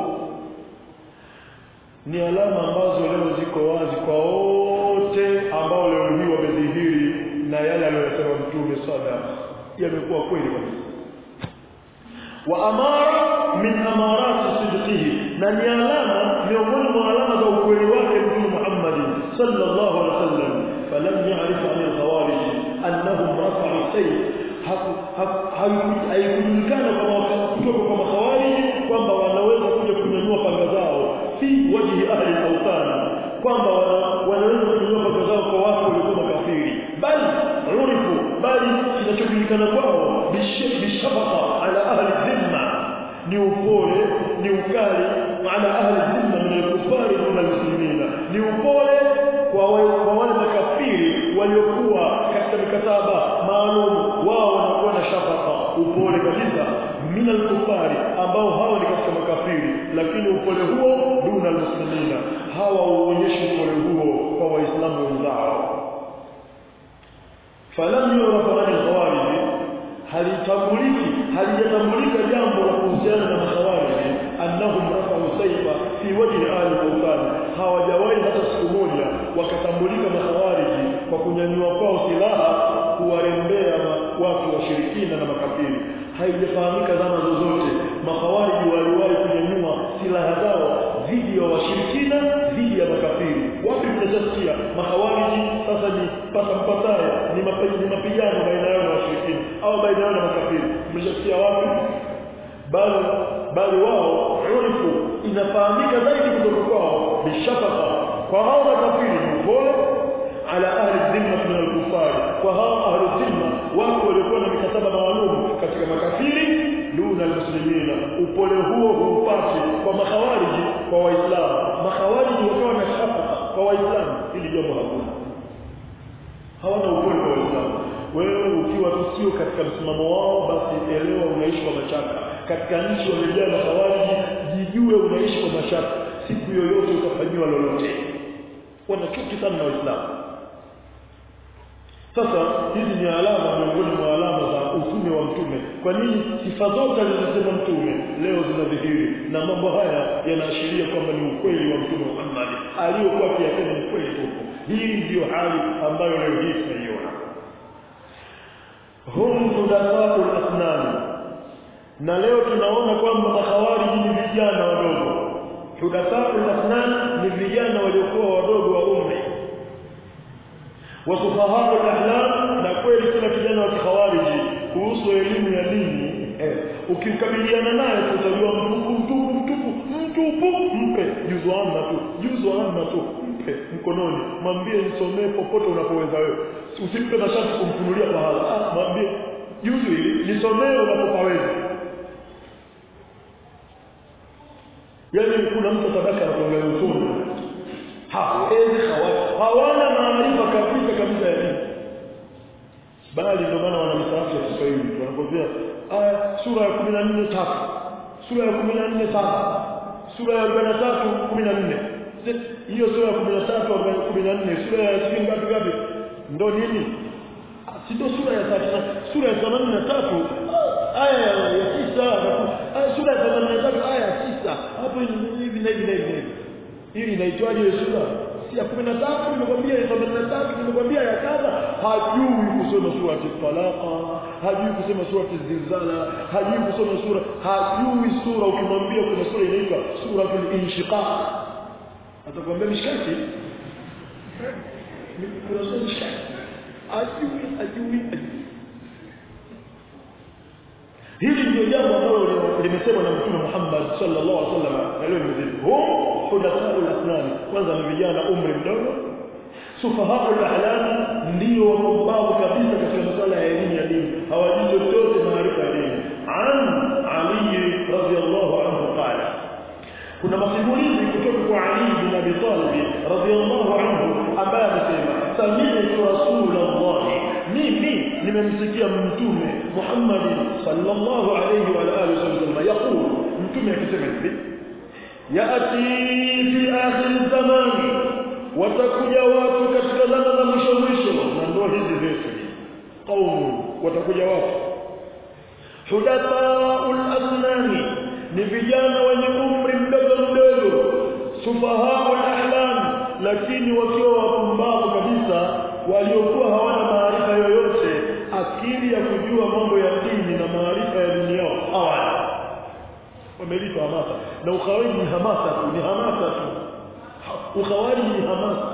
ni alama ambazo leo ziko wazi kwa wote ambao leo hii wamedhihiri na yale aliyosema mtume sada yamekuwa kweli kabisa wa amara min amarati sidqihi na ni alama miongoni mwa alama za ukweli wake mtume Muhammad sallallahu alaihi wasallam falam ya'rif an al-khawarij annahum rafa'u sayf haikujulikana kutoka kwa makhawarij kwamba wanaweza kuja kunyanyua panga zao fi wajhi ahli al-awtan kwamba wanaweza kunyanyua panga zao kwa watu waliokuwa makafiri bali urifu bali kinachojulikana kwao bishafaqa ala ahli dhimma ni upole ni ukali ala ahli dhimma min al-kuffari wa al-muslimina ni upole kwa wale makafiri waliokuwa katika mikataba maalum wao wanakuwa na shafaka upole kabisa min al-kufari ambao hawa ni katika makafiri lakini upole huo duna al-muslimina hawa huonyeshi upole huo kwa waislamu wenzao falam yurafa an al-khawarij halitambuliki halijatambulika jambo la kuhusiana na makhawarij annahum rafa'u sayfa fi wajhi ahli al hawajawahi hata siku moja wakatambulika makhawariji kwa kunyanyua kwao silaha kuwarembea watu washirikina na makafiri haijafahamika zama zozote makhawariji waliwahi kunyanyua silaha zao dhidi ya washirikina dhidi ya makafiri wapi mnashasikia makhawariji sasa ni pata mpataya ni mapigano baina yao na washirikina au baina yao na makafiri mnashasikia wapi bali bali wao urifu inafahamika zaidi kutoka kwao bishafaka kwa hao makafiri ni upole ala ahli dhimma min al-kufar kwa hao ahli dhimma wako waliokuwa na mikataba maalum katika makafiri duna almuslimina upole huo huupati kwa makhawariji kwa waislamu makhawariji wakawa na shafaka kwa waislamu ili jambo hakuna hawana upole kwa waislamu wewe ukiwa tu sio katika msimamo wao basi elewa unaishi kwa mashaka katika nchi wamejaa makhawariji jijue unaishi kwa mashaka siku yoyote utafanyiwa lolote wanachuki sana na waislamu sasa hizi ni alama miongoni mwa alama za utume wa mtume kwa nini sifa zote alizosema mtume leo zinadhihiri na mambo haya yanaashiria kwamba ni ukweli wa mtume Muhammad aliyokuwa akiyasema ni kweli huko hii ndiyo hali ambayo leo hii tunaiona hum hudathau al na leo tunaona kwamba makhawariji ni vijana wadogo hudathau al ni vijana waliokuwa wadogo wa umri wasufahaa al-ahlam na kweli kila kijana wa kikhawariji kuhusu elimu ya dini eh, ukikabiliana naye utajua mtupu mtupu mtupu mtupu mpe juzu amma tu juzu amma tu mpe mkononi mwambie nisomee popote unapoweza wewe usimpe na shati kumfunulia pahala ah, mwambie juzu hili nisomee unapopaweza yaani kuna mtu tabaka anakuangalia usoni hawezi hawana maarifa kabisa kabisa ya dini bali ndio maana wana misaafu ya Kiswahili wanakwambia aya sura ya 14 tatu sura ya 14 saba sura ya 43 14 hiyo sura ya 13 14 sura ya sijui ngapi ngapi ndo nini si ndio sura ya 3 sura ya 83 aya ya 9 sura ya 83 aya ya 9 hapo hivi na hivi na hivi hii inaitwaje hiyo sura si ya 13 nimekwambia ya 83 nimekwambia ya kadha hajui kusoma sura talaqa hajui kusoma sura zilzala hajui kusoma sura hajui sura ukimwambia kuna sura inaitwa suratul inshiqaq atakwambia mishkaki kuna sura mishkaki hajui hajui hajui hili ndio jambo ambalo limesemwa na mtume Muhammad sallallahu alaihi wasallam na leo mzima hum hudathau al-asnani kwanza ni vijana umri mdogo sufahau al-ahlam ndio wapumbavu kabisa katika masuala ya elimu ya dini hawajui chochote maarifa ya dini an ali radhiyallahu anhu qala kuna masimulizi kutoka kwa Ali bin Abi Talib radhiyallahu anhu ambaye amesema sami'tu rasulullah mimi nimemsikia mtume Muhammad sallallahu alayhi wa alihi wasallam yaqul mtume akisema hivi yaati fi akhir zamani watakuja watu katika zama za mwisho mwisho na ndio hizi zetu qaumu watakuja watu hudathaul asnani ni vijana wenye umri mdogo mdogo sufahaul ahlam lakini wakiwa wapumbavu kabisa waliokuwa hawana maarifa yoyote akili ya kujua mambo ya dini na maarifa ya dunia yao hawana wamelitwa hamasa na ukhawariji ni hamasa tu ni hamasa tu ukhawariji ni hamasa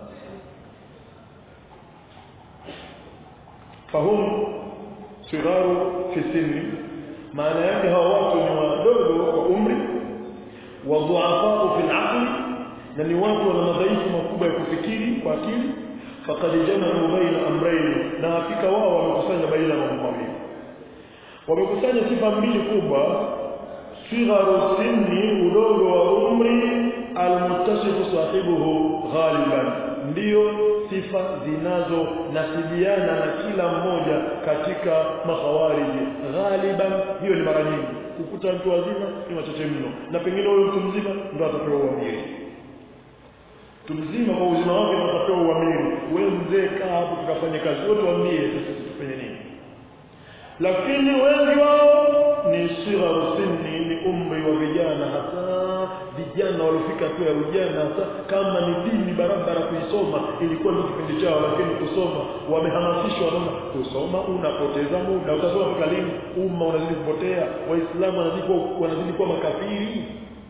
fahum sigaru fi sinni maana yake hawa watu ni wadogo kwa umri wadhuafau fi al na ni watu wana madhaifu makubwa ya kufikiri kwa akili faqad jama'u baina amrayn na hakika wao wamekusanya baina ya mambo mawili wamekusanya sifa mbili kubwa sigharu sinni udogo wa umri almuttasifu sahibuhu ghaliban ndio sifa zinazonasibiana na kila mmoja katika makhawariji ghaliban hiyo ni mara nyingi kukuta mtu wazima ni wachache mno na pengine huyo mtu mzima ndo atapewa uamiri mtu mzima kwa uzima wake ndo atapewa uamiri wewe mzee kaa hapo tukafanye kazi wote waambie sisi tufanye nini lakini wengi wao ni sigharu sinni ni umri wa vijana hasa vijana waliofika tu ya ujana hasa kama ni dini barabara kuisoma ilikuwa ndio kipindi chao lakini kusoma wamehamasishwa wanaona kusoma unapoteza muda utasoma mpaka lini umma unazidi kupotea waislamu wanazidi kuwa wanazidi kuwa makafiri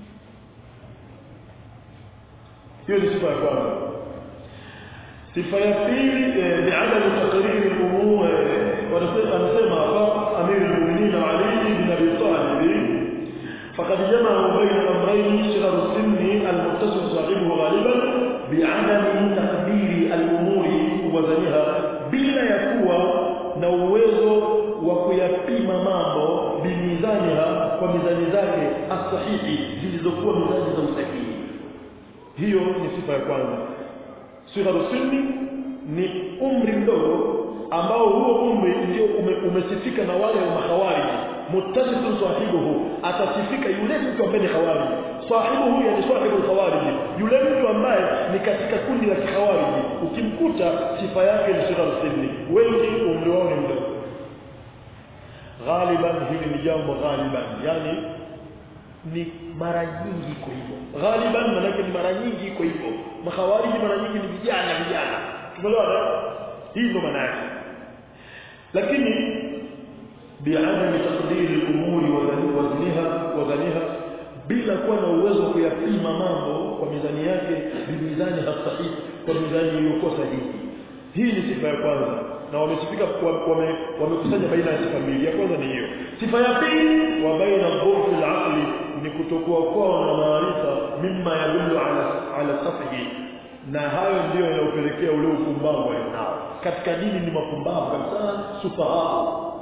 hiyo ni sifa ya kwanza sifa ya pili ni adamu takriri umur anasema hapa amiri lmuminin ali ibn abi talib فقد جمع بين الامرين صغر السن المتصل صاحبه غالبا بعدم تقدير الامور وزنها bila ya kuwa na uwezo wa kuyapima mambo bimizaniha kwa mizani zake asahihi zilizokuwa mizani za usahihi hiyo ni sifa ya kwanza sigharu sinni ni umri mdogo ambao huo umri ndio ume, umesifika na wale wa mahawariji muttasifun sahibuhu atasifika yule mtu ambaye ni khawariji sahibuhu yani sahibu khawariji yule mtu ambaye ni katika kundi la khawariji ukimkuta sifa yake ni sigharu sinni wengi umri wao ni mdogo ghaliban hili ni jambo ghaliban yani ni mara nyingi iko hivyo ghaliban manake ni mara nyingi iko hivyo makhawariji mara nyingi ni vijana vijana tumeelewana hii ndo maana yake lakini biadami taqdiri al-umuri wa wazniha wa ghaniha bila kuwa na uwezo wa kuyapima mambo kwa mizani yake bimizani sahihi kwa mizani iliyokuwa sahihi hii ni sifa ya kwanza na wamesifika wame, wamekusanya baina ya sifa mbili ya kwanza ni hiyo sifa ya pili wa baina dhurfi al-aqli ni kutokuwa kwao na maarifa mimma yadullu ala ala safihi na hayo ndio yanayopelekea ule upumbavu walionao katika dini ni mapumbavu kabisa sufahamu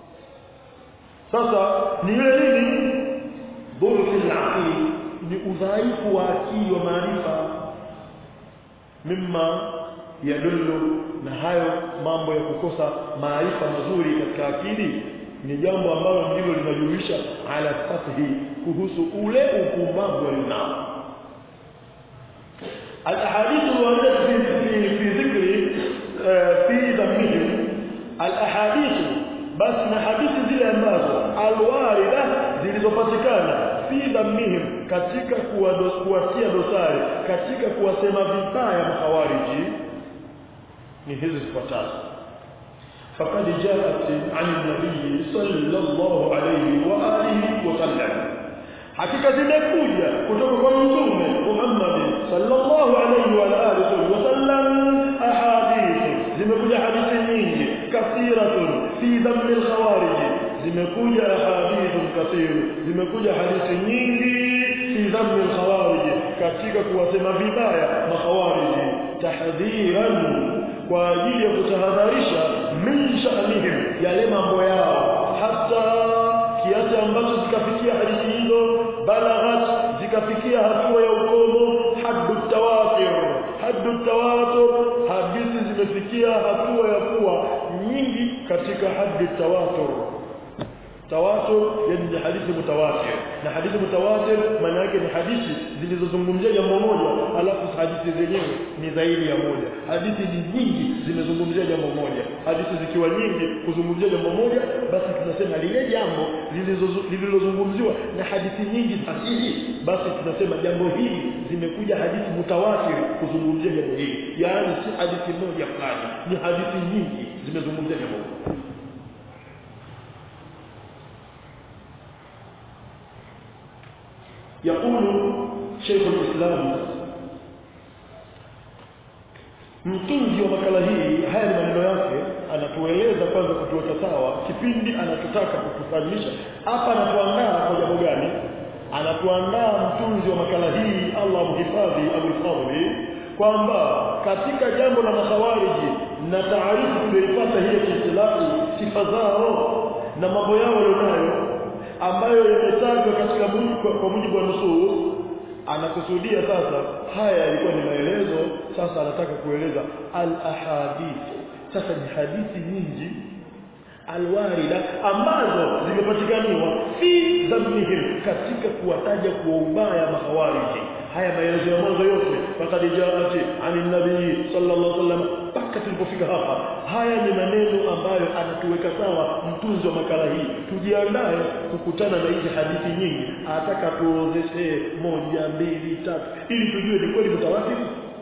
sasa ni ile nini dhurfi al-aqli ni udhaifu wa akili wa maarifa mimma yadullu na hayo mambo ya kukosa maarifa mazuri katika akili ni jambo ambalo ndilo linajulisha ala fathi kuhusu ule upumbavu walionao الاحاديث الوارده في في في ذكر في ذمهم الاحاديث بس na hadithi zile ambazo alwarida zilizopatikana fi dhammihim katika kuwatia dosari katika kuwasema vibaya mahawariji ni hizi zifuatazo فقد جاءت عن النبي صلى الله عليه واله وسلم hakika zimekuja kutoka kwa mtume Muhammad sallallahu alayhi wa alihi wasallam ahadith zimekuja hadithi nyingi kathiratun fi dhamm al-khawarij zimekuja ahadith kathir zimekuja hadithi nyingi fi dhamm al-khawarij katika kuwasema vibaya makhawarij tahdhiran kwa ajili ya kutahadharisha min sha'nihim yale mambo yao hata kiasi ambacho zikafikia hadithi hizo balaghat zikafikia hatua ya ukomo haddu tawatur haddu tawatur hadithi zimefikia hatua ya kuwa nyingi katika haddi tawatur tawatur yani ni hadithi mutawatir na hadithi mutawatir maana yake ni hadithi zilizozungumzia jambo moja alafu hadithi zenyewe ni zaidi ya moja hadithi ni nyingi zimezungumzia jambo moja hadithi zikiwa nyingi kuzungumzia jambo moja basi tunasema lile jambo lililozungumziwa na hadithi nyingi sahihi basi tunasema jambo hili zimekuja hadithi mutawatir kuzungumzia jambo hili yaani si hadithi moja fulani ni hadithi nyingi zimezungumzia jambo hili يقول شيخ الإسلام mtunzi wa makala hii haya ni maneno yake anatueleza kwanza kutuweka sawa kipindi anachotaka kutufahamisha hapa anatuandaa kwa jambo gani anatuandaa mtunzi wa makala hii Allah mhifadhi abulfadli kwamba katika jambo la makhawariji na taarifu tuliyoipata hii ya kiislamu sifa zao na mambo yao walionayo ambayo yametajwa katika kwa mujibu wa nusus anakusudia sasa haya yalikuwa ni maelezo sasa anataka kueleza al ahadith sasa ni hadithi nyingi alwarida ambazo zimepatikaniwa fi dhamihim katika kuwataja kwa ubaya mahawariji haya maelezo ya mwanzo yote faqad jaati ani nabii sallallahu alaihi wasallam mpaka tulipofika hapa haya ni maneno ambayo anatuweka sawa mtunzi wa makala hii tujiandae kukutana na hizi hadithi nyingi ataka tuozeshe moja mbili tatu ili tujue ni kweli mtawatir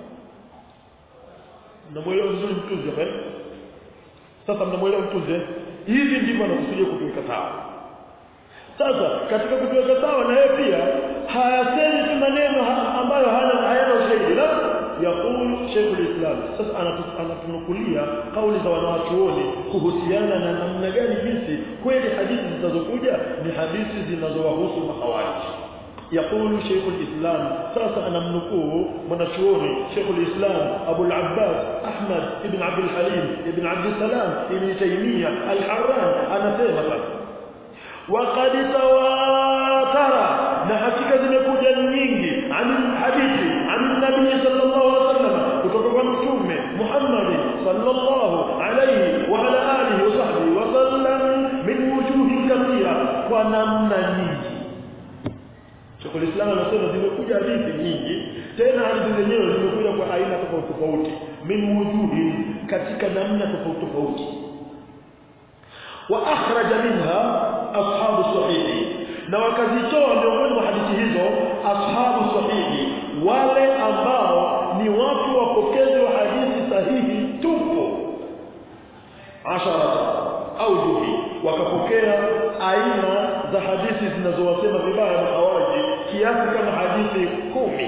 mnamwelewa vizuri mtunzi hapa eh? sasa mnamwelewa mtunzi eh? hivi ndivyo anakusudia kutuweka sawa sasa katika kutuweka sawa na yeye pia hayasemi tu maneno ha- ambayo hana hayana ushahidi la yaqulu Sheikh islam sasa anatu- anatunukulia kauli za wanawachuoni kuhusiana na namna gani jinsi kweli hadithi zinazokuja ni hadithi zinazowahusu mahawariji يقول شيخ الإسلام ساسا أنا منكوه منشوري شيخ الإسلام أبو العباس أحمد بن عبد الحليم بن عبد السلام بن تيمية الحران أنا سيمة وقد تواتر نحكيك zimekuja nyingi عن الحديث عن النبي صلى الله عليه وسلم kutoka kwa mtume Muhammad sallallahu alayhi wa ala alihi wa sahbihi wa sallam min wujuhin kathira kwa namna nyingi Sheikhul Islam anasema zimekuja hadithi nyingi tena hadithi zenyewe zimekuja kwa aina tofauti tofauti min wujuhi katika namna tofauti tofauti wa akhraja minha ashabu sahihi na wakazitoa miongoni mwa hadithi hizo ashabu sahihi wale ambao ni watu wapokezi wa hadithi sahihi tupo asharata au juhi wakapokea aina za hadithi zinazowasema vibaya mahawaji kiasi kama hadithi kumi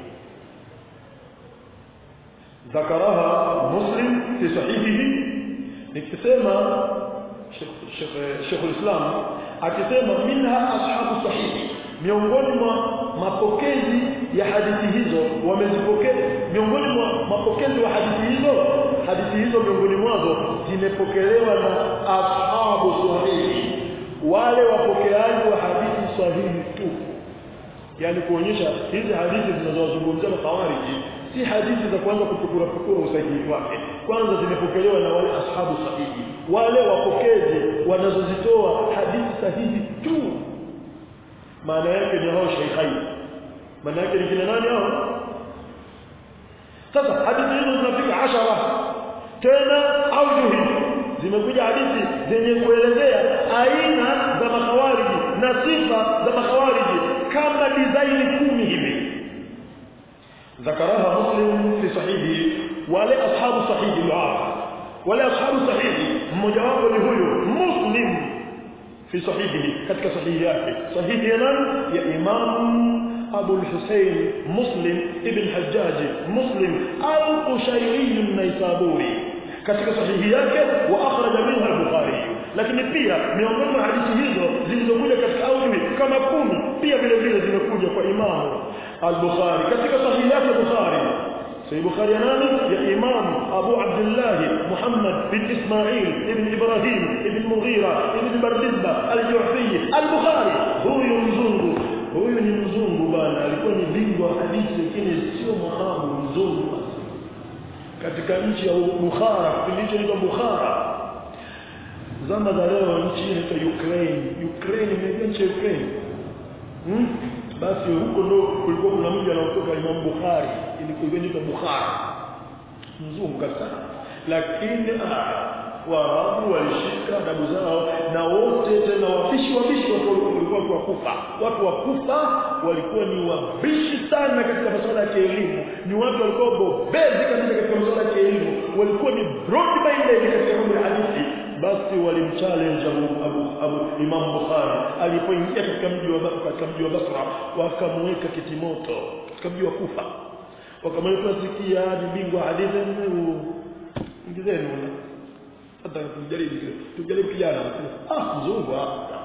ذكرها مسلم في صحيحه nikisema Sheikh Islam akisema minha ashabu sahihi miongoni mwa mapokezi ya hadithi hizo wamezipokea miongoni mwa mapokezi wa hadithi hizo hadithi hizo miongoni mwazo zimepokelewa na ashabu sahihi wale wapokeaji wa hadithi sahihi tu yani kuonyesha hizi hadithi zinazozungumzia mahawariji si hadithi za kuanza kupukura pukura usahihi wake kwanza zimepokelewa na wale ashabu sahihi wale wapokezi wanazozitoa hadithi sahihi tu maana yake ni hao sheikhai maana yake ni kina nani hao sasa hadithi hizo zinafika ashara tena aujuhi zimekuja hadithi zenye kuelezea aina za makhawariji na sifa za makhawariji kama dizaini kumi hivi ذكرها مسلم في صحيحه wale ashabu sahihi wao wale ashabu sahihi mmoja wapo ni huyo muslim fi sahihihi katika sahihi yake sahihi ya nani ya imam أبو الحسين مسلم ابن حجاج مسلم القشيري النيسابوري katika sahihi yake wa akhraja minha al-Bukhari lakini pia miongoni mwa hadithi hizo zilizokuja katika auli kama kumi pia vile vile zimekuja kwa Imam al-Bukhari katika sahihi yake Bukhari Sahih Bukhari ya nani ya Imam Abu Abdullah Muhammad bin Ismail ibn Ibrahim ibn Mughira ibn Bardizba al-Ju'fi al-Bukhari huyu mzungu huyu ni mzungu bana alikuwa ni bingwa hadithi lakini sio Mwarabu mzungu katika nchi ya Bukhara kipindi hicho inaitwa Bukhara zama za leo nchi inaitwa Ukraine Ukraine imejua nchi ya Ukraine hmm? basi huko ndo kulikuwa kuna mji anaotoka Imam Bukhari ilikuwa inaitwa Bukhara mzungu kabisa lakini ah, Waarabu walishika adabu zao na wote tena wabishi wabishi walikuwa watu wa Kufa. Watu wa Kufa walikuwa ni wabishi sana katika masuala ya kielimu, ni watu walikuwa bobezi kabisa katika masuala ya kielimu, walikuwa ni broad minded katika mambo ya hadithi. Basi walimchallenge Abu, Abu, Abu Imam Bukhari alipoingia katika mji wa katika mji wa Basra, wakamweka kitimoto katika mji wa Kufa, wakamweka sikia ni bingwa hadithi, ingizeni hata tujaribu tujaribu kijana ah mzungu hapa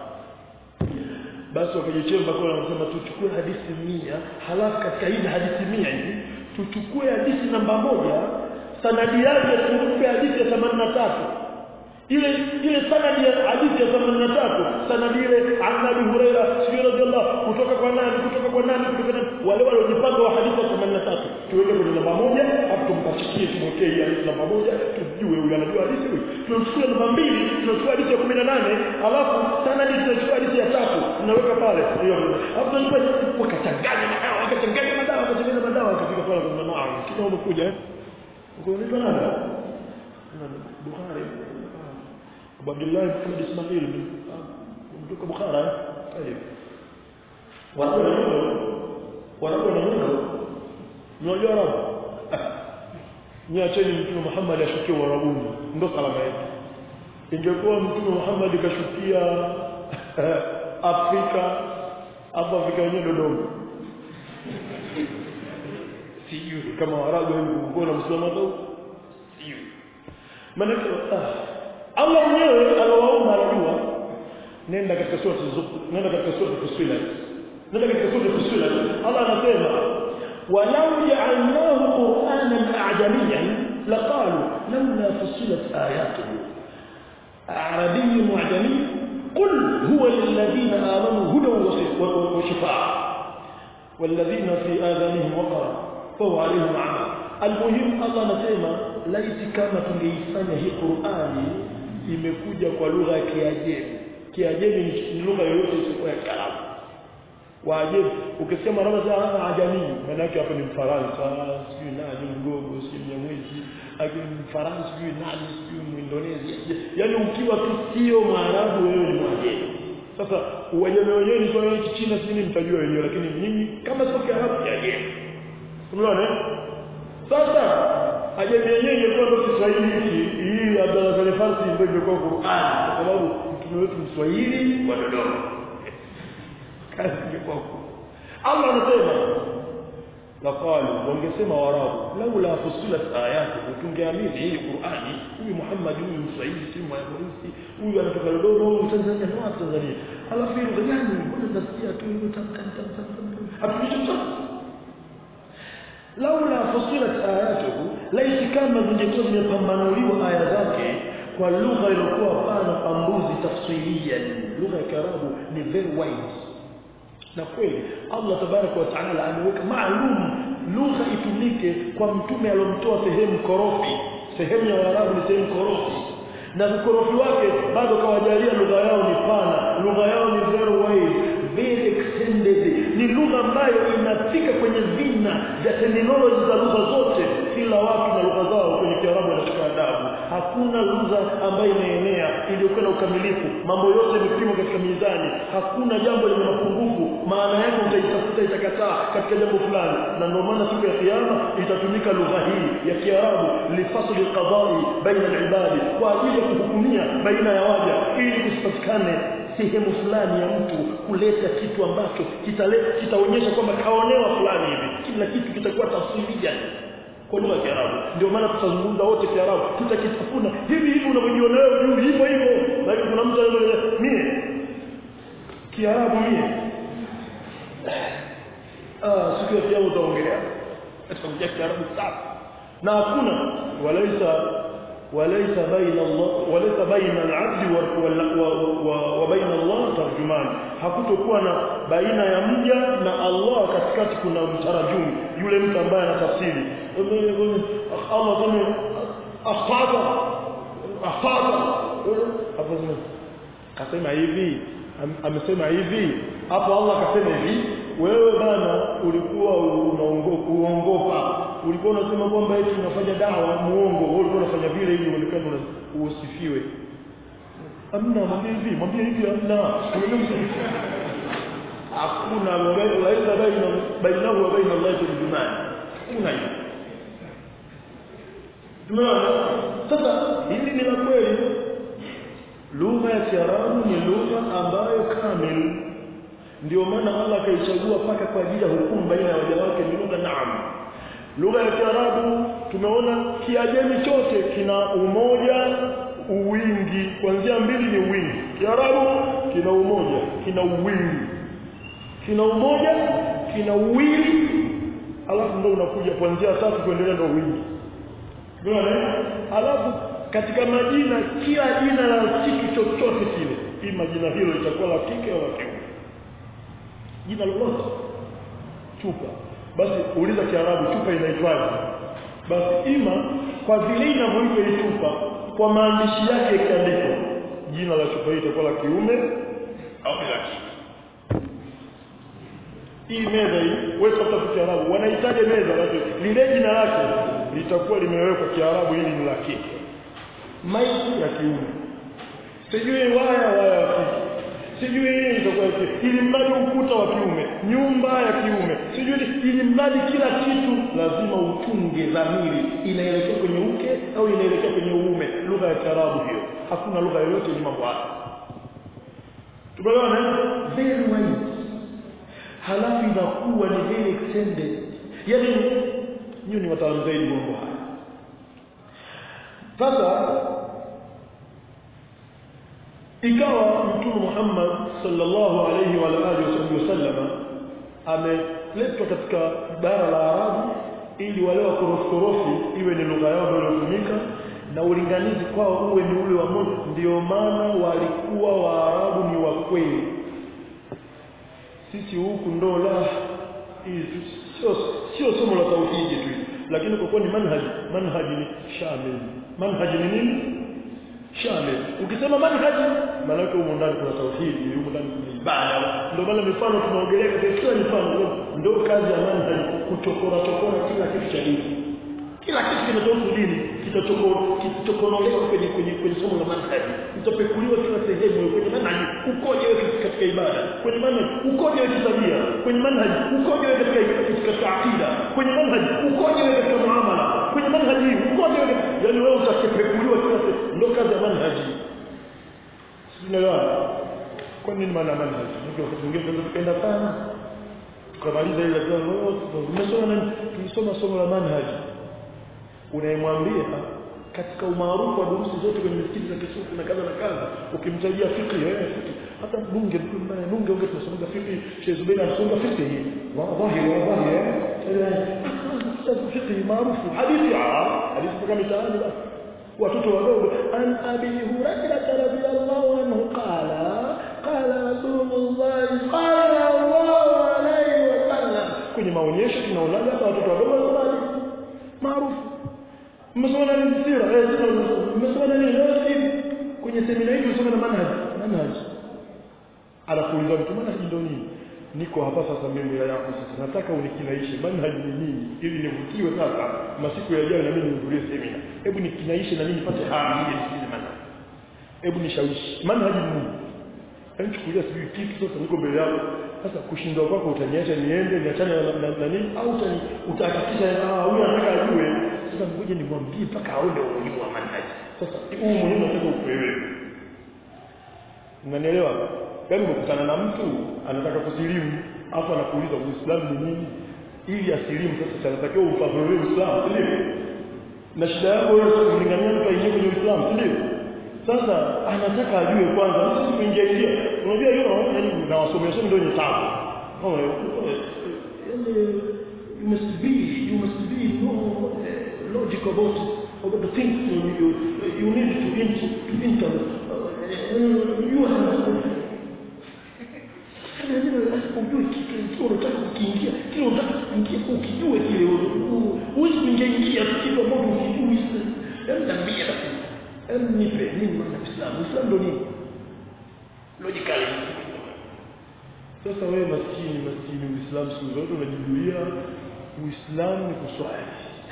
basi wakajichemba kwa wanasema tuchukue hadithi mia halafu katika hizi hadithi mia hizi tuchukue hadithi namba moja sanadi yake tumpe hadithi ya themanini na tatu ile ile sanadi ya hadithi ya 83 sanadi ile an Abi Huraira sio radhiallahu kutoka kwa nani kutoka kwa nani kutoka nani wale waliojipanga wa hadithi ya 83 tuweke kwenye namba moja hapo tumpachikie tumwekee hii hadithi namba moja tujue huyu anajua hadithi huyu tunachukua namba mbili tunachukua hadithi ya 18 alafu sanadi tunachukua hadithi ya tatu tunaweka pale hiyo hapo tunachukua wakachanganya madawa wakachanganya madawa wakachanganya madawa wakafika pale kwa mama kina umekuja eh uko unaitwa nani Bukhari Abu Abdullah Muhammad Ismail kutoka Bukhara eh watu wanapo na Mungu unajua Arabu niacheni mtume Muhammad ashukie Uarabuni ndo salama yetu ingekuwa mtume Muhammad kashukia Afrika hapa Afrika yenyewe Dodoma sijui kama Waarabu hivi kuona Muislamu au sijui maana ah Allah mwenyewe anawaomba anajua nenda katika sura nenda katika sura Fusilat nenda katika sura Fusilat Allah anasema walau ja'alnahu qur'anan a'jamiyan laqalu lawla fusilat ayatuhu arabiy mu'jami قل هو للذين آمنوا هدى وشفاء والذين في آذانهم وقر فهو عليهم عمى المهم الله anasema laiti kama tungeifanya hii Qur'ani imekuja kwa lugha ya Kiajemi. Kiajemi ni lugha yoyote isiyokuwa ya Kiarabu. Waajemi ukisema labda za ajami maana yake hapa ni Mfaransa, sijui nani mgogo, sijui Mnyamwezi, lakini Mfaransa sijui nani, sijui Muindonesia. Yaani ukiwa tu sio Mwarabu wewe ni Mwajemi. Sasa Uajemi wenyewe ni kwa hiyo China sijui mtajua wenyewe lakini nyinyi kama sio Kiarabu Kiajemi. Unaona? Sasa ajemi yenyewe ingekuwa ndio Kiswahili hiki hii Abdalla Saleh Farsi ndio ingekuwa Qur'an kwa sababu mtume wetu Mswahili wa Dodoma kazi ingekuwa Allah anasema laqalu wangesema warabu laula fusilat ayatu tungeamini hii Qur'ani huyu Muhammad huyu Mswahili si Mweusi huyu anatoka Dodoma huyu Tanzania ni wapi Tanzania alafu hilo gani mbona nasikia tu hiyo tamtam tamtam hatulicho laula fusilat ayatuhu laiti kama zingekuwa zimepambanuliwa aya zake kwa lugha iliyokuwa pana pambuzi tafsiriyan lugha ya Kiarabu ni very wide na kweli Allah tabaraka wa taala ameweka maalum lugha itumike kwa mtume aliyomtoa sehemu korofi sehemu ya Waarabu ni sehemu korofi na ukorofi wake bado kawajalia lugha yao ni pana lugha yao ni very wide very extended ni lugha ambayo inafika kwenye vina vya terminology za lugha zote kila watu na lugha zao kwenye Kiarabu wanashika adabu hakuna lugha ambayo imeenea iliyokuwa na ukamilifu mambo yote yamepimwa katika mizani hakuna jambo lenye mapungufu maana yake utaitafuta itakataa katika jambo fulani na ndio maana siku ya kiyama itatumika lugha hii ya Kiarabu lifasli qadai baina al-ibadi kwa ajili ya kuhukumia baina ya waja ili kusipatikane sehemu fulani ya mtu kuleta kitu ambacho kitaleta kitaonyesha kwamba kaonewa fulani hivi kila kitu kitakuwa tafsiria kwa lugha ya Kiarabu ndio maana tutazungumza wote Kiarabu tutakitafuna hivi hivi unavyojiona wewe juu hivyo hivyo lakini kuna mtu anaweza mie Kiarabu mie ah siku ya kiyama utaongelea ataongea Kiarabu safi na hakuna walaisa وليس بين الله وليس بين العبد وبين الله ترجمان hakutokuwa na baina ya mja na Allah katikati kuna mtarajumu yule mtu ambaye anatafsiri Allah kama akhata akhata hapo kasema hivi amesema hivi hapo Allah akasema hivi wewe bana ulikuwa unaongopa uongopa ulikuwa unasema kwamba eti unafanya dawa muongo wewe ulikuwa unafanya vile ili uonekane usifiwe amna mwambie hivi mwambie hivi amna hakuna laisa baina bainahu wa baina Allah turjuman kuna hiyo tumeona sasa hili ni la kweli lugha ya Kiarabu ni lugha ambayo kamili ndio maana Allah akaichagua paka kwa ajili ya hukumu baina ya waja wake ni lugha naam lugha ya Kiarabu tumeona Kiajemi chote kina umoja uwingi kuanzia mbili ni wingi Kiarabu kina umoja kina uwingi kina umoja kina uwili alafu ndio unakuja kuanzia tatu kuendelea ndio wingi unaona alafu katika majina kila jina la kitu chochote kile ima jina hilo litakuwa la kike au la kiume jina lolote chupa basi uliza kiarabu chupa inaitwaje basi ima kwa vile inavyoitwa hii chupa kwa maandishi yake ikiandikwa jina la chupa hii itakuwa la kiume au la kike hii meza hii wewe tafuta kiarabu wanahitaji meza basi lile jina lake litakuwa limewekwa kiarabu hili ni la kike maiki ya kiume sijui waya waya wa kike sijui hii itakuwa ya kike ili mradi ukuta wa kiume nyumba ya kiume sijui ili mradi kila kitu lazima utunge dhamiri inaelekea kwenye uke au inaelekea kwenye uume lugha ya kiarabu hiyo hakuna lugha yoyote yenye mambo haya tumeelewana very wide halafu inakuwa ni very extended yaani nyinyi ni wataalamu zaidi mambo haya sasa ikawa mtume Muhammad sallallahu alayhi wa alihi wasallam ameletwa katika bara la Arabu ili wale wa koroforofi iwe ni lugha yao ndio inatumika na ulinganizi kwao uwe ni ule wa moja ndio maana walikuwa Waarabu ni wa kweli sisi huku ndo la sio sio somo la tauhidi tu lakini kwa kuwa ni manhaji manhaji ni shamil manhaji ni nini shamil ukisema manhaji maana yake huko ndani kuna tauhidi huko ndani kuna ibada ndio maana mifano tunaongelea katika kila mifano ndio kazi ya manhaji kuchokora chokora kila kitu cha dini kila kitu kinachohusu dini kitachokonolewa kwenye kwenye kwenye somo la manhaji itapekuliwa kila sehemu kwenye manhaji ukoje wewe katika ibada kwenye manhaji ukoje wewe tabia kwenye manhaji ukoje wewe katika katika akida kwenye manhaji ukoje wewe katika muamala kwenye manhaji ukoje wewe yani wewe utakapekuliwa kila sehemu ndio kazi ya manhaji sinaelewa kwa nini maana manhaji ndio mwingine tunaweza tukaenda sana tukamaliza ile lote tumesoma nini tulisoma somo la manhaji unayemwambia katika umaarufu wa durusi zote kwenye misikiti za kisufu na kadha na kadha ukimtajia fikri eh fikri hata bunge mbaya bunge unge tunasoma fikri Sheikh Zubair anasoma fikri hii wallahi wallahi eh fikri maarufu hadithi ah hadithi kama mitaani basi watoto wadogo an abi hurairah radhiyallahu anhu qala qala rasulullah qala Allahu alayhi wa sallam kwenye maonyesho tunaonaga hata watoto wadogo wanasoma maarufu mmesoma nini sira eh mmesoma nini leo hivi kwenye semina hii tunasoma na manhaj manhaj anakuuliza mtu manhaj ndio nini niko hapa sasa mimi ya yako sasa nataka unikinaishe manhaj ni nini ili nivutiwe sasa masiku yajayo na mimi nihudhurie semina hebu nikinaishe na mimi nipate hamu nije nisikize manhaj hebu nishawishi manhaj ni nini Yaani chukulia sijui kitu sasa niko mbele yako. Sasa kushindwa kwako utaniacha niende niachane na, na, na nini au utani utahakikisha ah huyu anataka ajue. Sasa ngoja nimwambie mpaka aone umuhimu wa manhaji. Sasa huu muhimu nataka upewe. Unanielewa? Yaani umekutana na mtu anataka kusilimu afu anakuuliza Uislamu ni nini? Ili asilimu sasa anatakiwa ufafanulie Uislamu, si ndio? Na shida yako wewe kulingania mtu aingie kwenye Uislamu, si ndio? sasa anataka ajue kwanza sisi kuingia ingia unajua hiyo yani na wasomea somo ndio ni tabu oh yani you must be you must be no logic about about the things you you, you need to into to enter uh, you have ujue kitu unataka kukiingia kile unataka kuingia ukijue kile huwezi kuingia ingia kitu ambacho ukijui yaani tambia Hebu nipe nini maana Uislamu? Uislamu ndio nini? Logically. Sasa wewe maskini maskini Uislamu siku zote unajibulia Uislamu ni kuswali.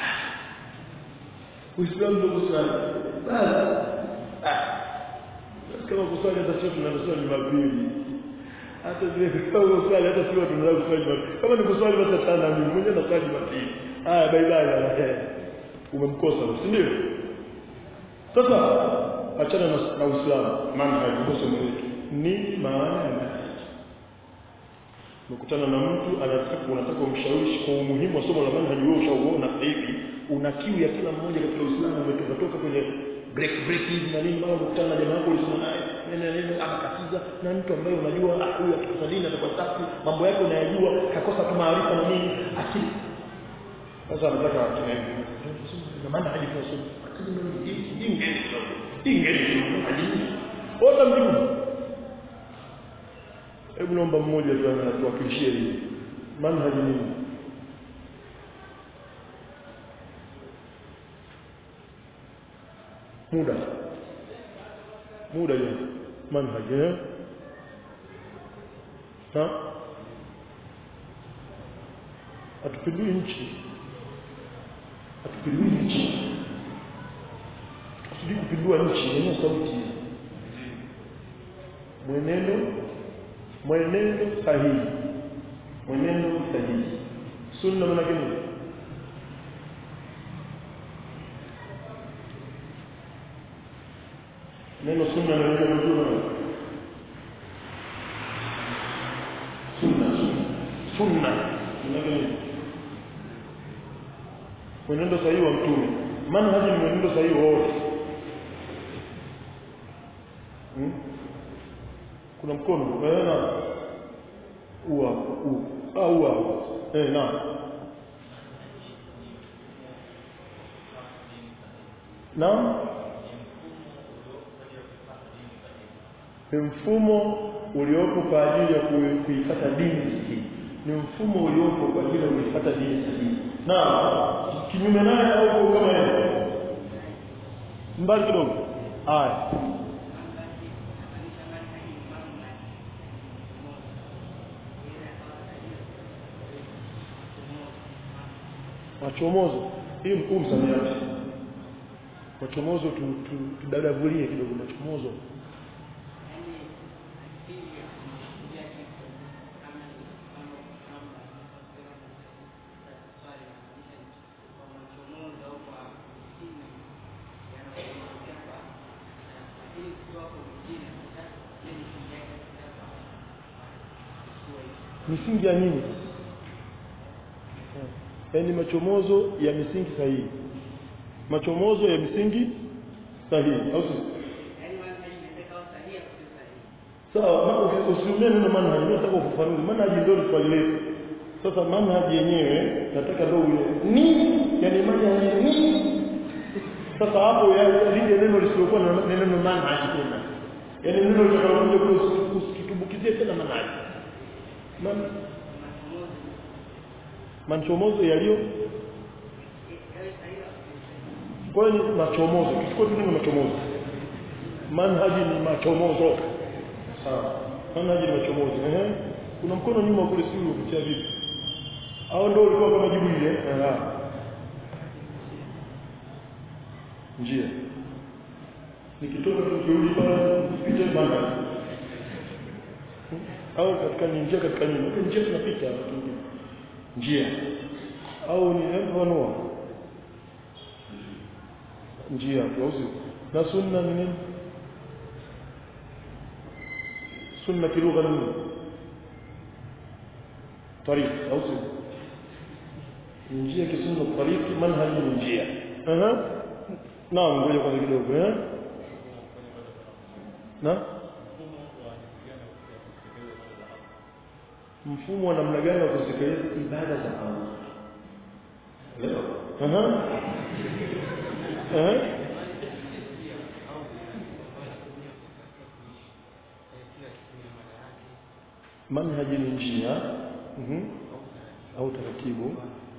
Uislamu ndio kuswali. Basi. Kama kuswali hata sio tunaswali Jumapili. Hata vile kama kuswali hata sio tunaweza kuswali Jumapili. Kama ni kuswali basi tana mimi mwenyewe naswali Jumapili. Haya bye bye. Umemkosa, si ndio? Sasa achana na, na Uislamu manhaj ndio somo letu. Nini maana ya manhaj? Ukutana na mtu anataka unataka umshawishi kwa umuhimu wa somo la manhaj, wewe ushauona sasa hivi una kiu ya kila mmoja katika Uislamu, umetoka toka kwenye break break hizi na nini, mara ukutana na jamaa yako ulisoma naye nene nene, akakatiza na mtu ambaye unajua ah, huyu akikosa dini atakuwa safi, mambo yake unayajua, kakosa tu maarifa na nini, akili sasa anataka akina hivi na kuna maana hadi kwa sunna ingeni ingeni hadi wote mjibu hebu naomba mmoja tu atuwakilishie hili manhaji nini muda muda je manhaji eh ha atupindui nchi atupindui nchi kusudi kupindua nchi yenye sauti mwenendo mwenendo sahihi mwenendo sahihi sunna maana gani neno sunna na neno mtume sunna sunna maana gani mwenendo sahihi wa mtume manhaji ni mwenendo sahihi wote hmm? kuna mkono eh na ua u ah ua eh na na ni mfumo uliopo kwa ajili ya kui- kuifuata dini sahihi ni mfumo uliopo kwa ajili ya kuifuata dini sahihi na kinyume naye au kama yeye mbali kidogo haya machomozo hii mkuu msamiati machomozo tu- tu- tudadavulie kidogo machomozo misingi ya nini yaani machomozo ya misingi sahihi machomozo ya misingi sahihi au si sawa ma- usi- usiumie neno manhaji mimi nataka ufafanue manhaji ndio swali letu sasa manhaji yenyewe nataka ndio ule ni yani manhaji ni sasa hapo ya- lile neno lisilokuwa na na neno manhaji tena yani neno litakalokuja kule usi- usikitumbukizie tena manhaji man machomozo yaliyo kwa hiyo ni machomozo kichukua tu neno machomozo manhaji ni machomozo sawa manhaji ni machomozo ehe kuna mkono nyuma kule si ulipitia vipi au ndio ulikuwa kama jibu ile eh njia nikitoka tukirudi pale nipite manhaji au katika ni njia katika nini Huko njia tunapita njia au ni mfano njia au sio na sunna ni nini sunna kilugha ni nini طريق au sio njia kisunna tariki manhaji ni njia aha naam ngoja kwanza kidogo eh na mfumo wa namna gani wa kutekeleza ibada za Allah leo aha eh manhaji ni njia mhm au taratibu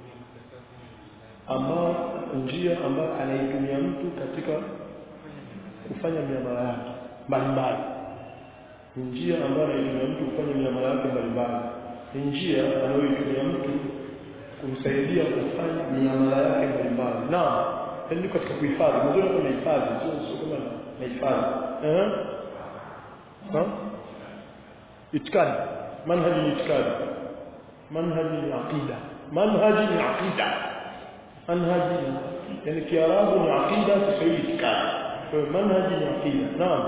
ambao njia ambayo anaitumia mtu katika kufanya miamala yake mbalimbali ni njia ambayo anaitumia mtu kufanya miamala yake mbalimbali ni njia anayoitumia mtu kumsaidia kufanya miamala yake mbalimbali na yaani katika kuhifadhi mwanzo kama hifadhi sio sio kama na hifadhi eh ha itikadi manhaji ni itikadi manhaji ni aqida manhaji ni aqida manhaji ni yani kiarabu ni aqida kiswahili itikadi kwa hiyo manhaji ni aqida naam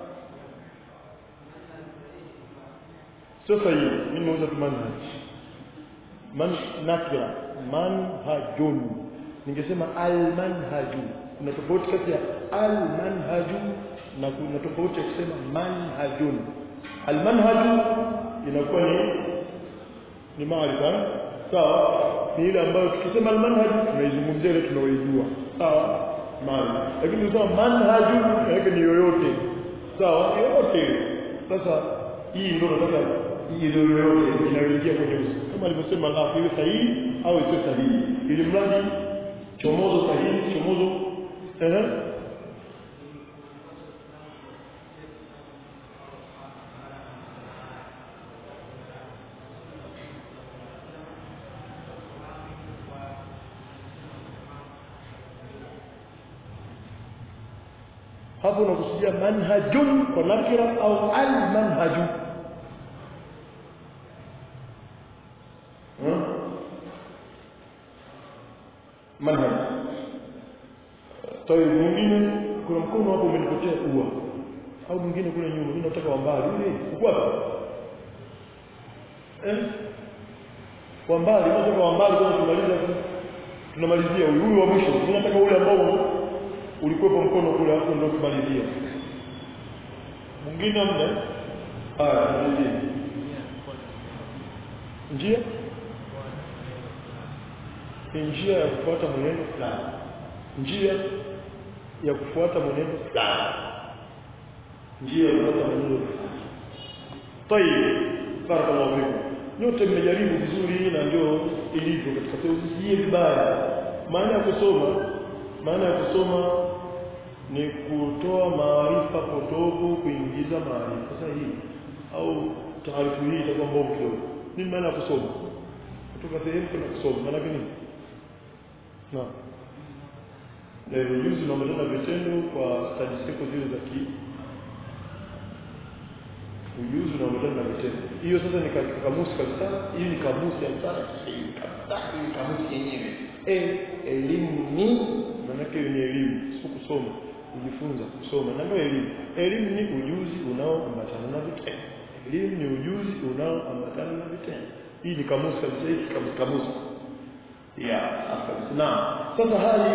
sasa hiyo mimi nauza tu manhaj man nakira manhajun ningesema almanhaju kuna tofauti kati ya almanhaju na kuna tofauti ya kusema manhajun almanhaju inakuwa ni ni maarifa sawa ni ile ambayo tukisema almanhaju tunaizungumzia ile tunaoijua sawa mali lakini ukisema manhaju yake ni yoyote sawa yoyote sasa hii ndio nataka hii ndio yoyote inayoingia kwenye uso kama alivyosema Allah iwe sahihi au isiwe sahihi ili mradi chomozo sahihi chomozo ehe hapo unakusudia manhajun kwa nakira au al manhaju hmm? manhaj tawi mwingine kuna mkono hapo umenipotea ua au mwingine kule nyuma mimi nataka wambali ule uko wapi eh kwa mbali nataka wambali kwa tumaliza tunamalizia huyu huyu wa mwisho mimi nataka ule ambao ulikuwepo mkono kule hapo ndio kumalizia mwingine mna haya malizia njia ni njia ya kufuata mwenendo fulani njia ya kufuata mwenendo fulani njia ya kufuata mwenendo fulani tayeb barakallahu fikum nyote mmejaribu vizuri na ndio ilivyo katika usijie vibaya maana ya kusoma maana ya kusoma ni kutoa maarifa potofu kuingiza maarifa sahihi au taarifu hii itakuwa mbovu kidogo nini maana ya kusoma kutoka sehemu kwenda kusoma maana yake nini na na ujuzi unaambatana na vitendo kwa stadi ziko zile za ki ujuzi unaambatana na vitendo hiyo sasa ni katika kamusi kabisa hii ni kamusi ya msara sahihi kabisa hii ni kamusi yenyewe eh elimu ni maanake ni elimu sio kusoma kujifunza kusoma na ndio elimu elimu ni ujuzi unaoambatana na vitendo elimu ni ujuzi unaoambatana na vitendo hii ni kamusi kabisa hii kamusi kamusi ya kabisa na sasa hali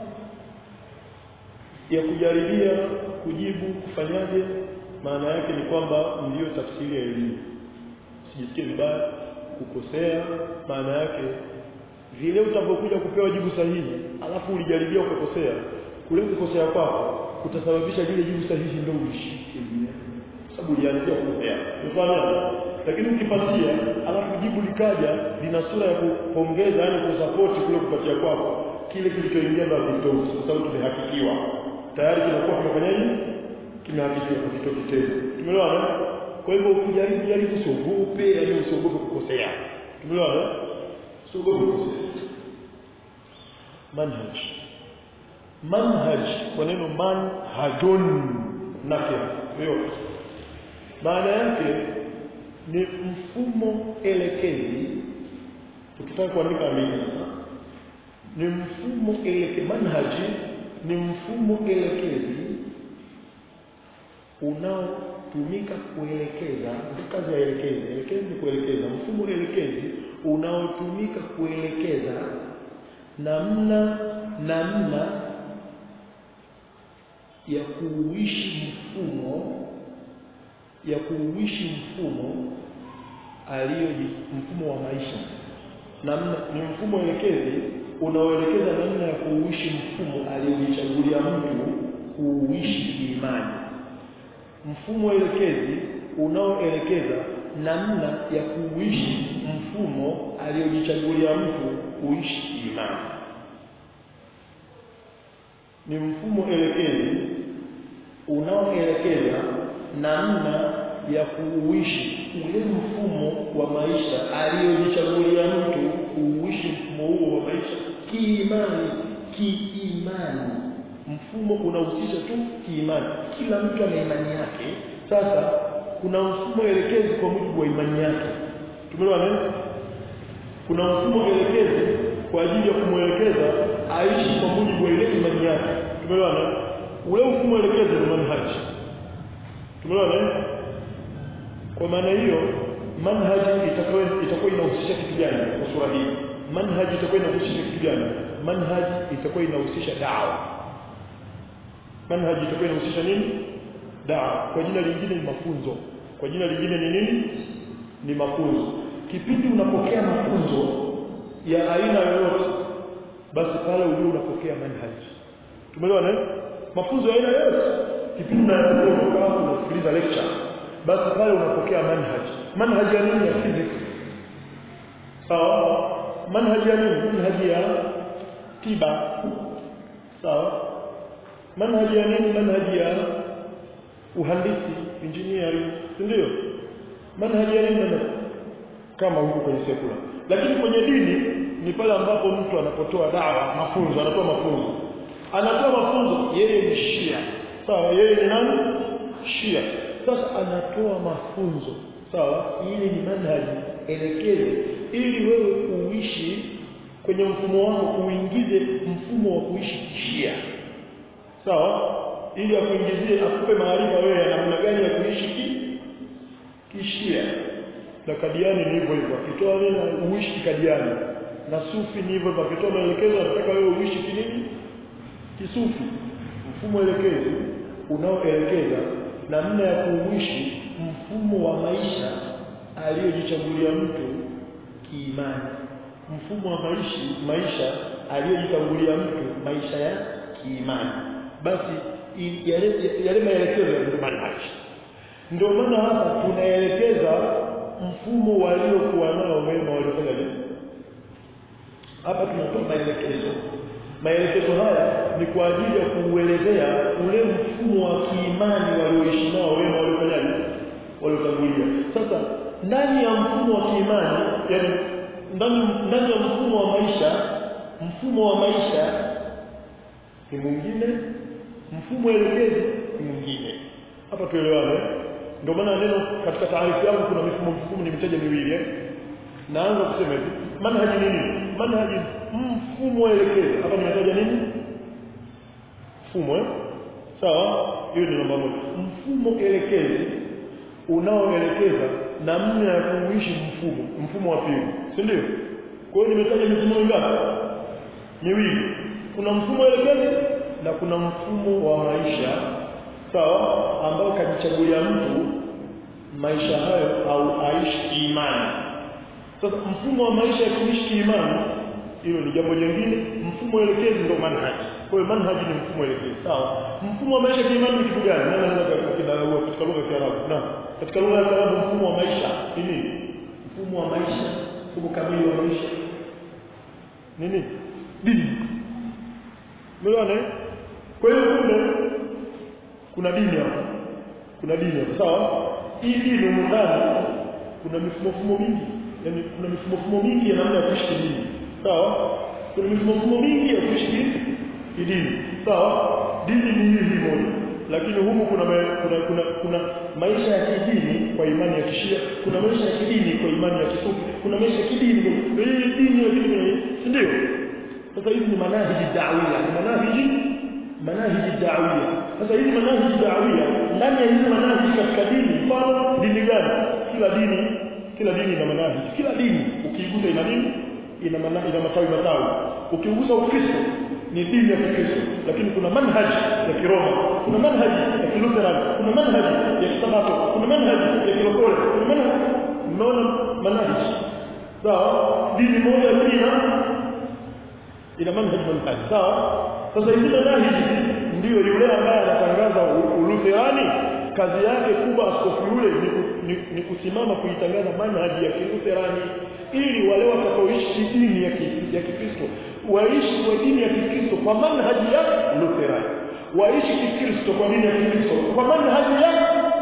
ya kujaribia kujibu kufanyaje maana yake ni kwamba ndiyo tafsiri ya elimu sijisikie vibaya kukosea maana yake vile utakapokuja kupewa jibu sahihi alafu ulijaribia ukakosea kule kukosea kwako kutasababisha lile jibu sahihi ndio ulishike sababu ulianzia kukosea unafahamu lakini ukipatia alafu jibu likaja lina sura ya kupongeza yani kusapoti kule kupatia kwako kile kilichoingia ndio kitoki kwa sababu tumehakikiwa tayari kinakuwa kimefanyaje kimehakikiwa kitoki tena tumeelewana kwa hivyo ukijaribu jaribu usiogope yani usiogope kukosea tumeelewana usiogope kukosea manhaj manhaj kwa neno manhajun nakira yote maana yake ni mfumo elekezi tukitaka kuandika amini ni mfumo elekezi manhaji ni mfumo elekezi unaotumika kuelekeza ndio kazi ya elekezi elekezi ni kuelekeza mfumo elekezi unaotumika kuelekeza namna namna ya kuuishi mfumo ya kuuishi mfumo aliyo mfumo wa maisha namna ni mfumo elekezi unaoelekeza namna ya kuuishi mfumo aliyojichagulia mtu kuuishi kiimani mfumo elekezi unaoelekeza namna ya kuuishi mfumo aliyojichagulia mtu kuishi kiimani ni mfumo elekezi unaoelekeza namna ya kuuishi ule mfumo wa maisha aliyojichagulia mtu kuuishi mfumo huo wa maisha kiimani kiimani mfumo unahusisha tu kiimani kila mtu ana imani yake sasa kuna mfumo elekezi kwa mujibu wa imani yake tumeelewana kuna mfumo elekezi kwa ajili ya kumwelekeza aishi kwa mujibu wa ile imani yake tumeelewana ule mfumo elekezi ni manhaji tumeelewana kwa maana hiyo manhaji itakuwa itakuwa inahusisha kitu gani kwa sura hii manhaji itakuwa inahusisha kitu gani manhaji itakuwa inahusisha dawa manhaji itakuwa inahusisha nini dawa kwa jina lingine ni mafunzo kwa jina lingine ni nini ni mafunzo kipindi unapokea mafunzo ya aina yoyote basi pale ujue unapokea manhaji tumeelewana eh mafunzo ya aina yote kipindi unapotoka hapo unasikiliza lecture basi pale unapokea manhaji manhaji ya nini ya physics sawa manhaji ya nini manhaji ya tiba sawa manhaji ya nini manhaji ya uhandisi engineering si ndio manhaji ya nini manhaji kama huko kwenye sekula lakini kwenye dini ni pale ambapo mtu anapotoa dawa mafunzo anatoa mafunzo anatoa mafunzo yeye ni shia sawa yeye ni nani shia sasa anatoa mafunzo sawa ili ni manhaji elekeze ili wewe uishi kwenye mfumo wako uingize mfumo wa kuishi kishia sawa ili akuingizie akupe maarifa wewe ya namna gani ya kuishi ki kishia na kadiani ni hivyo hivyo akitoa neno uishi kikadiani na sufi ni hivyo hivyo akitoa maelekezo anataka wewe uishi kinini kisufi mfumo elekezi unaoelekeza namna ya kuishi mfumo wa maisha aliyojichagulia mtu kiimani mfumo wa maisha maisha aliyojichagulia mtu maisha ya kiimani basi i- yale yale maelekezo ya ndio manhaji ndio maana hapa tunaelekeza mfumo waliokuwa nao wema waliofanya nini hapa tunatoa maelekezo maelekezo haya ni kwa ajili ya kuuelezea ule mfumo wa kiimani walioishi nao wema waliofanyaje waliotangulia sasa ndani ya mfumo wa kiimani yani ndani ndani ya mfumo wa maisha mfumo wa maisha ni mwingine mfumo elekezi ni mwingine hapa tuelewane ndio maana neno katika taarifu yangu kuna mifumo mifumo nimetaja miwili eh naanza kusema hivi manhaji nini manhaji mfumo elekezi hapa nimetaja nini mfumo eh sawa hiyo ni namba moja mfumo elekezi unaoelekeza namna ya kuishi mfumo mfumo wa pili si ndio kwa hiyo nimetaja mifumo mingapi miwili kuna mfumo elekezi na kuna mfumo wa maisha sawa ambao kajichagulia mtu maisha hayo au aishi kiimani sasa mfumo wa maisha ya kuishi kiimani hilo ni jambo jingine mfumo elekezi ndio manhaji kwa hiyo manhaji ni mfumo elekezi sawa mfumo wa maisha kiimani ni kitu gani nani anaweza kudadavua katika lugha ya Kiarabu na katika lugha ya Kiarabu mfumo wa maisha ni nini mfumo wa maisha mfumo kamili wa maisha nini dini umeona eh kwa hiyo kumbe kuna dini hapa kuna dini hapa sawa hii dini humu ndani kuna mifumo fumo mingi yani kuna mifumo fumo mingi ya namna ya kuishi dini sawa kuna mifumo fumo mingi ya kuishi dini sawa dini ni hii hii moja lakini humu kuna, ma, kuna kuna kuna maisha ya kidini kwa imani ya kishia kuna maisha ya kidini kwa imani ya kisufi kuna maisha ya kidini kwa hii dini ya kidini si ndio sasa hizi ni manahiji dawia ni manahiji manahiji dawia sasa hizi manahiji dawia ndani ya hizi manahiji katika dini mfano dini gani kila dini kila dini ina manahiji kila dini ukiigusa ina nini ina mana, ina matawi matawi ukigusa ukristo ni dini ya kikristo lakini kuna manhaji ya kiroma kuna manhaji ya kilutheran kuna manhaji ya kisabato kuna manhaji ya kilokole kuna manhaji mnaona manhaji sawa dini moja ina ina manhaji manhaji sawa sasa hizi manhaji ndiyo yule ambaye anatangaza ulutherani kazi yake kubwa askofu yule ni, ni, ni kusimama kuitangaza manhaji ya kilutherani ili wale watakaoishi dini ya, ki, ya Kikristo waishi kwa dini ya Kikristo kwa manhaji ya Lutherani waishi Kikristo kwa dini ya Kikristo kwa manhaji ya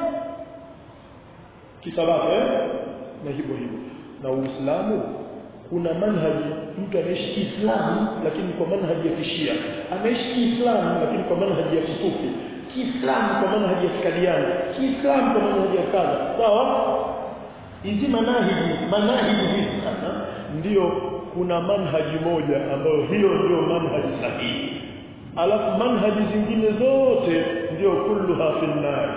kisabato eh? na hivyo hivyo na Uislamu kuna manhaji mtu anaishi Kiislamu lakini kwa manhaji ya Kishia anaishi Kiislamu lakini kwa manhaji ya Kisufi Kiislamu kwa manhaji ya Kikadiani Kiislamu kwa manhaji ya kadha sawa hizi manahiji manahiji hizi sasa ndio kuna manhaji moja ambayo hiyo ndio manhaji sahihi alafu manhaji zingine zote ndio kulluha fi nar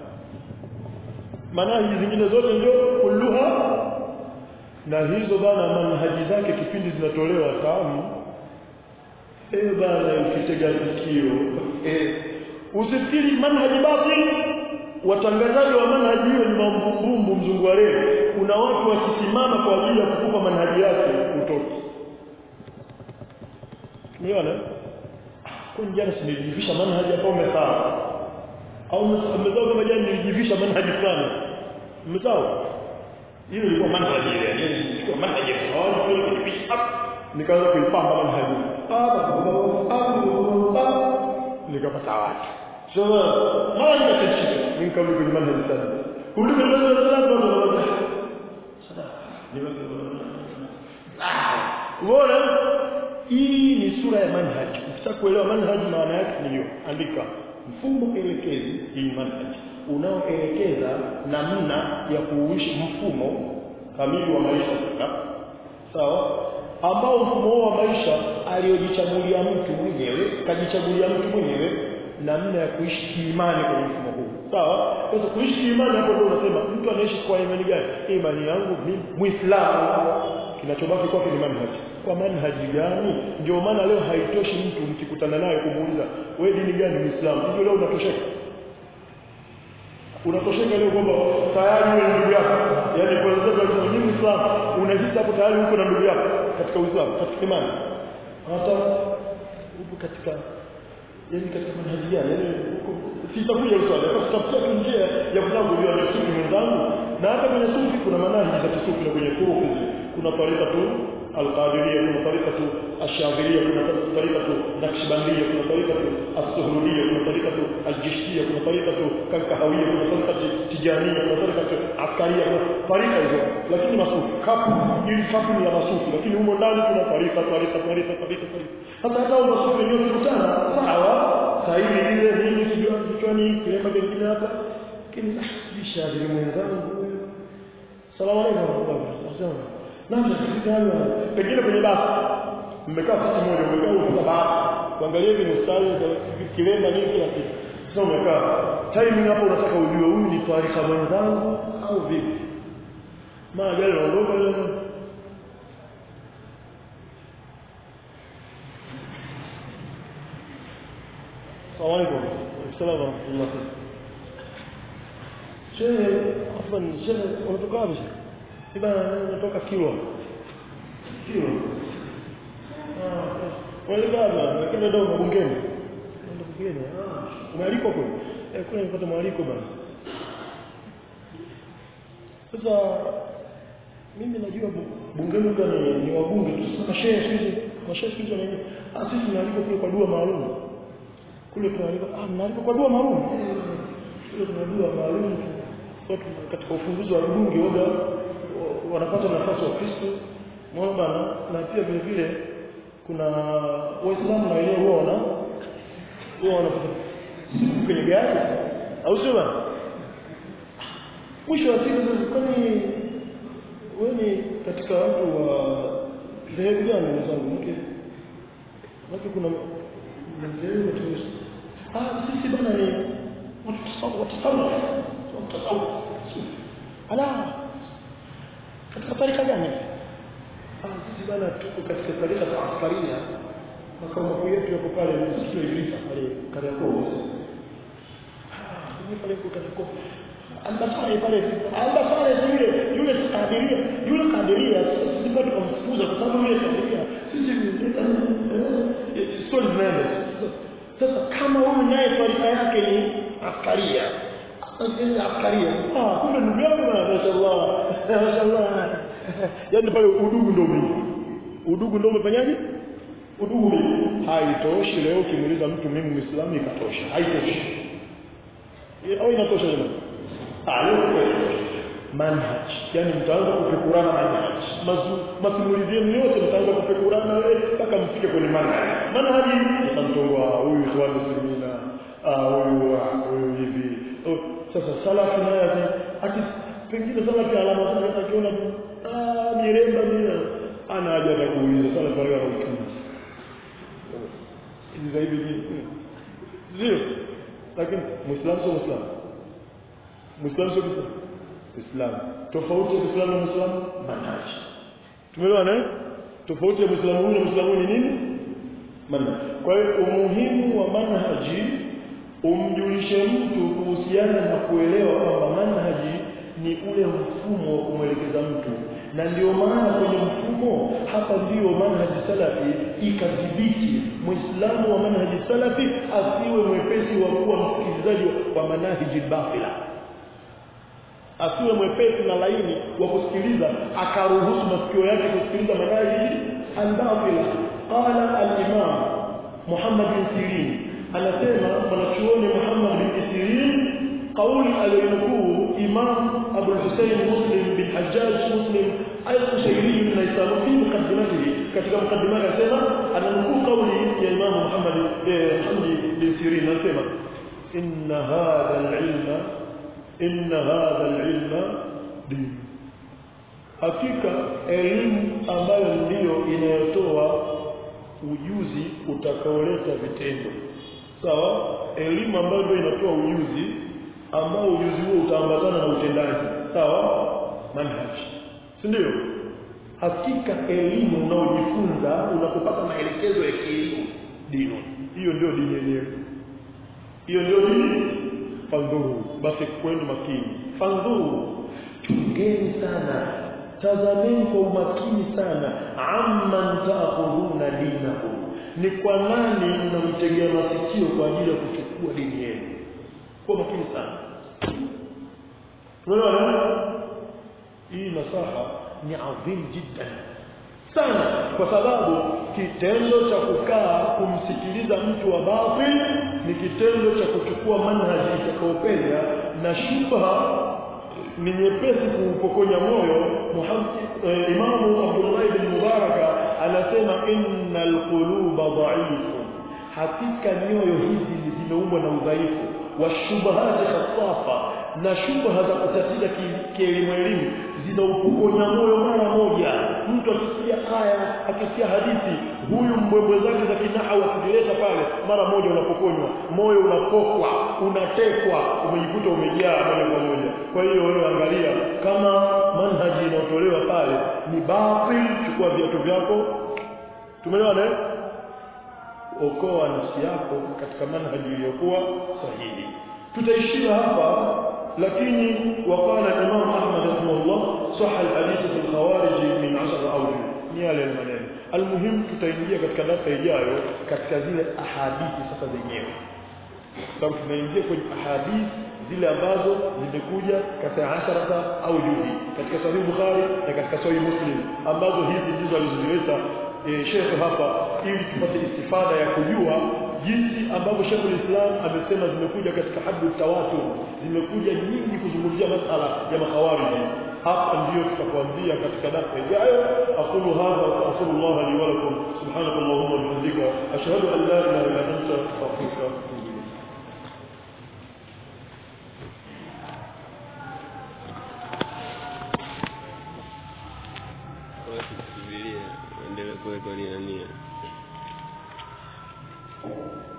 manhaji zingine zote ndio kulluha na hizo bana manhaji zake kipindi zinatolewa tamu eh bana ukitega sikio eh usifikiri manhaji batil watangazaji wa manhaji hiyo ni mambumbumbu mzungu wa leo kuna watu wakisimama kwa ajili ya kukupa manhaji yake utoki umeona kwa jana sinijivisha manhaji hapo umesawa au mmezao kama jana nilijivisha manhaji fulani mmezao hiyo ilikuwa manhaji ile yani ilikuwa manhaji sawa kwa kitu nikaanza kuipamba manhaji nikapata watu so mara nikashika nikarudi kwenye manhaji sana kurudi kwenye manhaji sana ndo ndo sada Umeona? Hii ni sura ya manhaji. Ukitaka kuelewa manhaji maana yake ni hiyo. Andika mfumo elekezi hii manhaji unaoelekeza namna ya kuuishi mfumo kamili wa maisha sasa. Sawa? Ambao mfumo huo wa maisha aliyojichagulia mtu mwenyewe, kajichagulia mtu mwenyewe namna ya kuishi kiimani kwenye mfumo huu. Sawa? Sasa kuishi kiimani hapo ndio unasema mtu anaishi kwa imani gani? Imani yangu mimi Muislamu kinachobaki kwake ni manhaji kwa manhaji gani ndio maana leo haitoshi mtu mkikutana naye kumuuliza wewe dini gani muislamu hivyo leo unatosheka unatosheka leo kwamba tayari wewe ndugu yako yani kwa sababu kama ni muislamu unahisi hapo tayari uko na ndugu yako katika uislamu katika imani hata upo katika yani katika manhaji gani yani sitakuja uswali kwa sababu njia ya kutaka kujua ni sufi mwenzangu na hata kwenye sufi kuna manhaji za kisufi na kwenye turufu kuna tarika tu القادرية كنا طريقة الشاذلية كنا طريقة نقشبندية كنا طريقة السهرولية كنا طريقة الجشتية كنا طريقة كالكهوية كنا طريقة تجانية كنا طريقة عسكرية كنا طريقة hizo lakini masufi kapu ili kapu ni ya masufi lakini humo ndani kuna tarika tarika tarika tarika tarika sasa hata hao masufi wenyewe kukutana sawa sahihi ile nini sijui kichwani kilemba kingine hapa lakini bishadili mwenzangu salamu alaykum warahmatullahi namna kufanya pengine kwenye basi mmekaa sisi moja umekaa kwa basi kuangalia hivi mstari kilemba nini kila kitu sasa umekaa timing hapo unataka ujue huyu ni taarifa mwenzangu au vipi maana gari naondoka ile Assalamu alaikum. Assalamu warahmatullahi. Shehe, afwan, shehe unatoka wapi? Iba natoka Kilwa. Kilwa. Ah, wale baba, lakini ndio mbungeni. Ndio mbungeni. Ah, umealikwa kule? Eh, kule nilipata mwaliko bana. Sasa mimi najua bungeni ndio ni, ni wabunge tu. Sasa shehe sisi, mashehe sisi wanaje? Ah, sisi tunaalikwa kule kwa dua maalum. Kule tunaalikwa, ah, mnaalikwa kwa dua maalum. Kule tuna dua maalum. Kwa katika ufunguzi wa bunge waga wanapata nafasi wa Kristo unaona bana na pia vile vile kuna waislamu na wenyewe huwa wana huwa wanapata siku kwenye gari au sio bana mwisho wa siku sasa kwani wewe ni katika watu wa dhehebu gani mwenzangu mke watu kuna mzee wetu ah sisi bana ni watu tasawuf watu tasawuf watu tasawuf ala katika tarika gani ah sisi bana tuko katika tarika za askaria makao makuu yetu yako pale msitu wa Ibilisa pale Kariakoo ah mimi pale kwa Kariakoo ambasare pale ambasare yule yule kadiria yule kadiria sisi bado tukamfukuza kwa sababu yule kadiria sisi story zinaenda sasa kama huyu naye tarika yake ni askaria askaria ah kumbe ndugu yangu mashaallah mashaallah yani pale udugu ndio mingi udugu ndio umefanyaje udugu mingi haitoshi leo ukimuuliza mtu mimi muislamu ikatosha haitoshi au inatosha jamani ah leo manhaj yani mtaanza kufikurana manhaj masimulizi yenu yote mtaanza kufikurana wewe mpaka mfike kwenye manhaj manhaj mtamtongoa huyu swali muslimina ah huyu huyu hivi sasa salafi naye ati pengine salafi alama zake akiona ah miremba mira ana haja ya kuuliza salafi wale wanaokimbia hizi zaidi ni sio lakini muislamu sio muislamu muislamu sio muislamu Uislamu. Tofauti ya Uislamu na Muislamu manhaji. Tumeelewana eh? Tofauti ya Muislamu huyu na Muislamu ni nini? Manhaji. Kwa hiyo umuhimu wa manhaji umjulishe mtu kuhusiana na kuelewa kwamba manhaji ni ule mfumo wa kumwelekeza mtu na ndio maana kwenye mfumo hapa ndio manhaji salafi ikadhibiti muislamu wa manhaji salafi asiwe mwepesi wa kuwa msikilizaji wa manahiji batila asiwe mwepesi na laini wa kusikiliza akaruhusu masikio yake kusikiliza manahiji albatila qala al-imam Muhammad bin Sirin anasema mwanachuoni Muhammad bin Sirin قول الينكو إمام أبو الحسين مسلم بن حجاج مسلم القشيري من نيسان في مقدمته كتب مقدمة سيما أن نكو قولي يا إمام محمد محمد بن سيرين سيما إن هذا العلم إن هذا العلم دين hakika elimu ambayo ndiyo inayotoa ujuzi utakaoleta vitendo sawa elimu ambayo ndio inatoa ujuzi ambao ujuzi huo utaambatana na utendaji sawa manhaj si ndio hakika elimu unaojifunza unapopata maelekezo ya kielimu dini hiyo ndio dini yenyewe hiyo ndio dini fandhuru basi kwenu makini fandhuru chungeni sana tazameni kwa umakini sana amman taakhudhuna dinakum ni kwa nani mnamtegea masikio kwa ajili ya kuchukua dini yenu kwa makini sana unaona hii nasaha ni adhim jiddan sana kwa sababu kitendo cha kukaa kumsikiliza mtu wa batil ni kitendo cha kuchukua manhaji itakaopenda na shubha ni nyepesi kuupokonya moyo Muhammad eh, Imamu Abdullah ibn Mubaraka anasema innal quluba dha'ifun hakika nyoyo hizi zimeumbwa na udhaifu wa shubahati khasafa na shubha za kutatiza kielimu elimu zinaupokonya moyo mara moja mtu akisikia aya akisikia hadithi huyu mbwembwe zake za kinaha wakizileta pale mara moja unapokonywa moyo unapokwa unatekwa umejikuta umejaa moja kwa moja kwa hiyo wewe angalia kama manhaji inayotolewa pale ni batil chukua viatu vyako tumeelewana okoa nafsi yako katika manhaji iliyokuwa sahihi tutaishia hapa lakini waqala Imam Ahmad rahimahullah sahha alhadith fi alkhawarij min 10 awjuh ni yale maneno almuhim tutaingia katika darasa ijayo katika zile ahadithi sasa zenyewe sababu tunaingia kwenye ahadithi zile ambazo zimekuja katika asharata au juhi katika sahih Bukhari na katika sahih Muslim ambazo hizi ndizo alizozileta e, Sheikh hapa ili tupate istifada ya kujua jinsi ambavyo Sheikh Islam amesema zimekuja katika haddu tawatur zimekuja nyingi kuzungumzia masala ya makhawariji hapa ndio tutakuambia katika darasa ijayo aqulu hadha wa astaghfirullah li wa lakum subhanakallahumma wa bihamdika ashhadu an la ilaha illa anta astaghfiruka wa atubu ilayk Subiria endelee kuwekwa nia nia